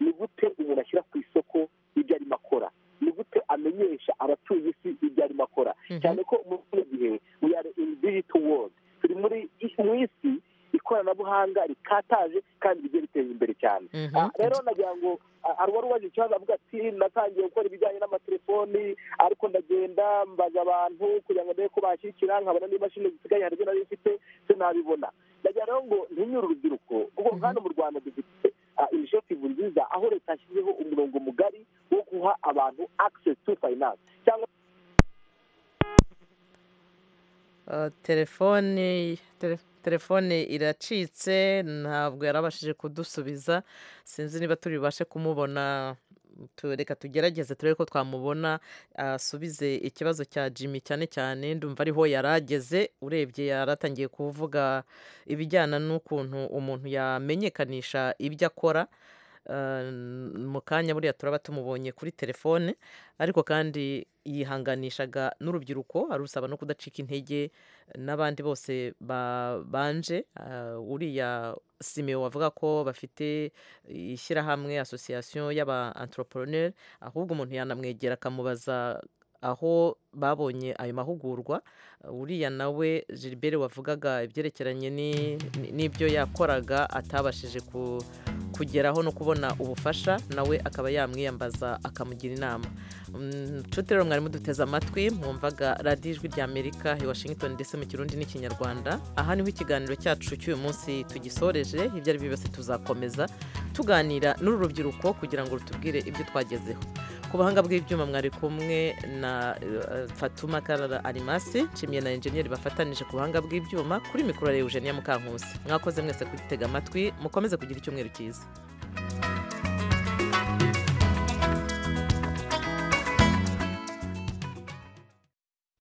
ni gute umuntu ashyira ku isoko ibyo arimo akora ni gute amenyesha abatuye isi ibyo arimo akora cyane ko muri kino gihe we are in digital world turi muri mu isi ikoranabuhanga rikataje kandi rijya riteza imbere cyane Mhm. Ah, rero nagira ngo ah, hari uwari ubaje ikibazo avuga ati natangiye gukora ibijyanye n'amatelefoni ariko ndagenda mbaza abantu kugira ngo ndebe ko bashyikira nkabona n'imashini zisigaye hari ibyo nari mfite sinabibona ndagira rero ngo ntinyure urubyiruko kuko hano mu rwanda dufite inishiyativu nziza aho leta yashyizeho umurongo mugari wo guha abantu access to finance cyangwa Uh, telefone tele- telefone iracitse ntabwo yarabashije kudusubiza sinzi niba turi bubashe kumubona tu- reka tugerageze turebe ko twamubona asubize ikibazo cya jimmy cyane cyane ndumva ariho yarageze urebye yaratangiye kuvuga ibijyana n'ukuntu umuntu yamenyekanisha ibyo akora Uh, mu kanya buriya turaba tumubonye kuri telefone ariko kandi yihanganishaga n'urubyiruko arusaba no kudacika intege n'abandi bose babanje Ah, uriya simeo wavuga ko bafite ishyirahamwe asosiyasiyo y'aba entrepreneur ahubwo umuntu yanamwegera akamubaza aho babonye ayo mahugurwa uriya nawe gilbert wavugaga ibyerekeranye ni- ni- n'ibyo yakoraga atabashije ku kugeraho no kubona ubufasha nawe akaba yamwiyambaza akamugira inama Mm, nshuti rero mwarimu duteze amatwi mwumvaga radiyo ijwi ry'amerika i washington ndetse mu kirundi n'ikinyarwanda aha niho ikiganiro cyacu cy'uyu munsi tugisoreje ibyo ari byo byose tuzakomeza tuganira n'uru rubyiruko kugira ngo rutubwire ibyo twagezeho ku buhanga bw'ibyuma mwari kumwe na eh, fatuma karara arimasi nshimiye na enjeniyeri bafatanije ku buhanga bw'ibyuma kuri mikoro ya eugenia mukankusi mwakoze mwese kudutega amatwi mukomeze kugira icyumweru cyiza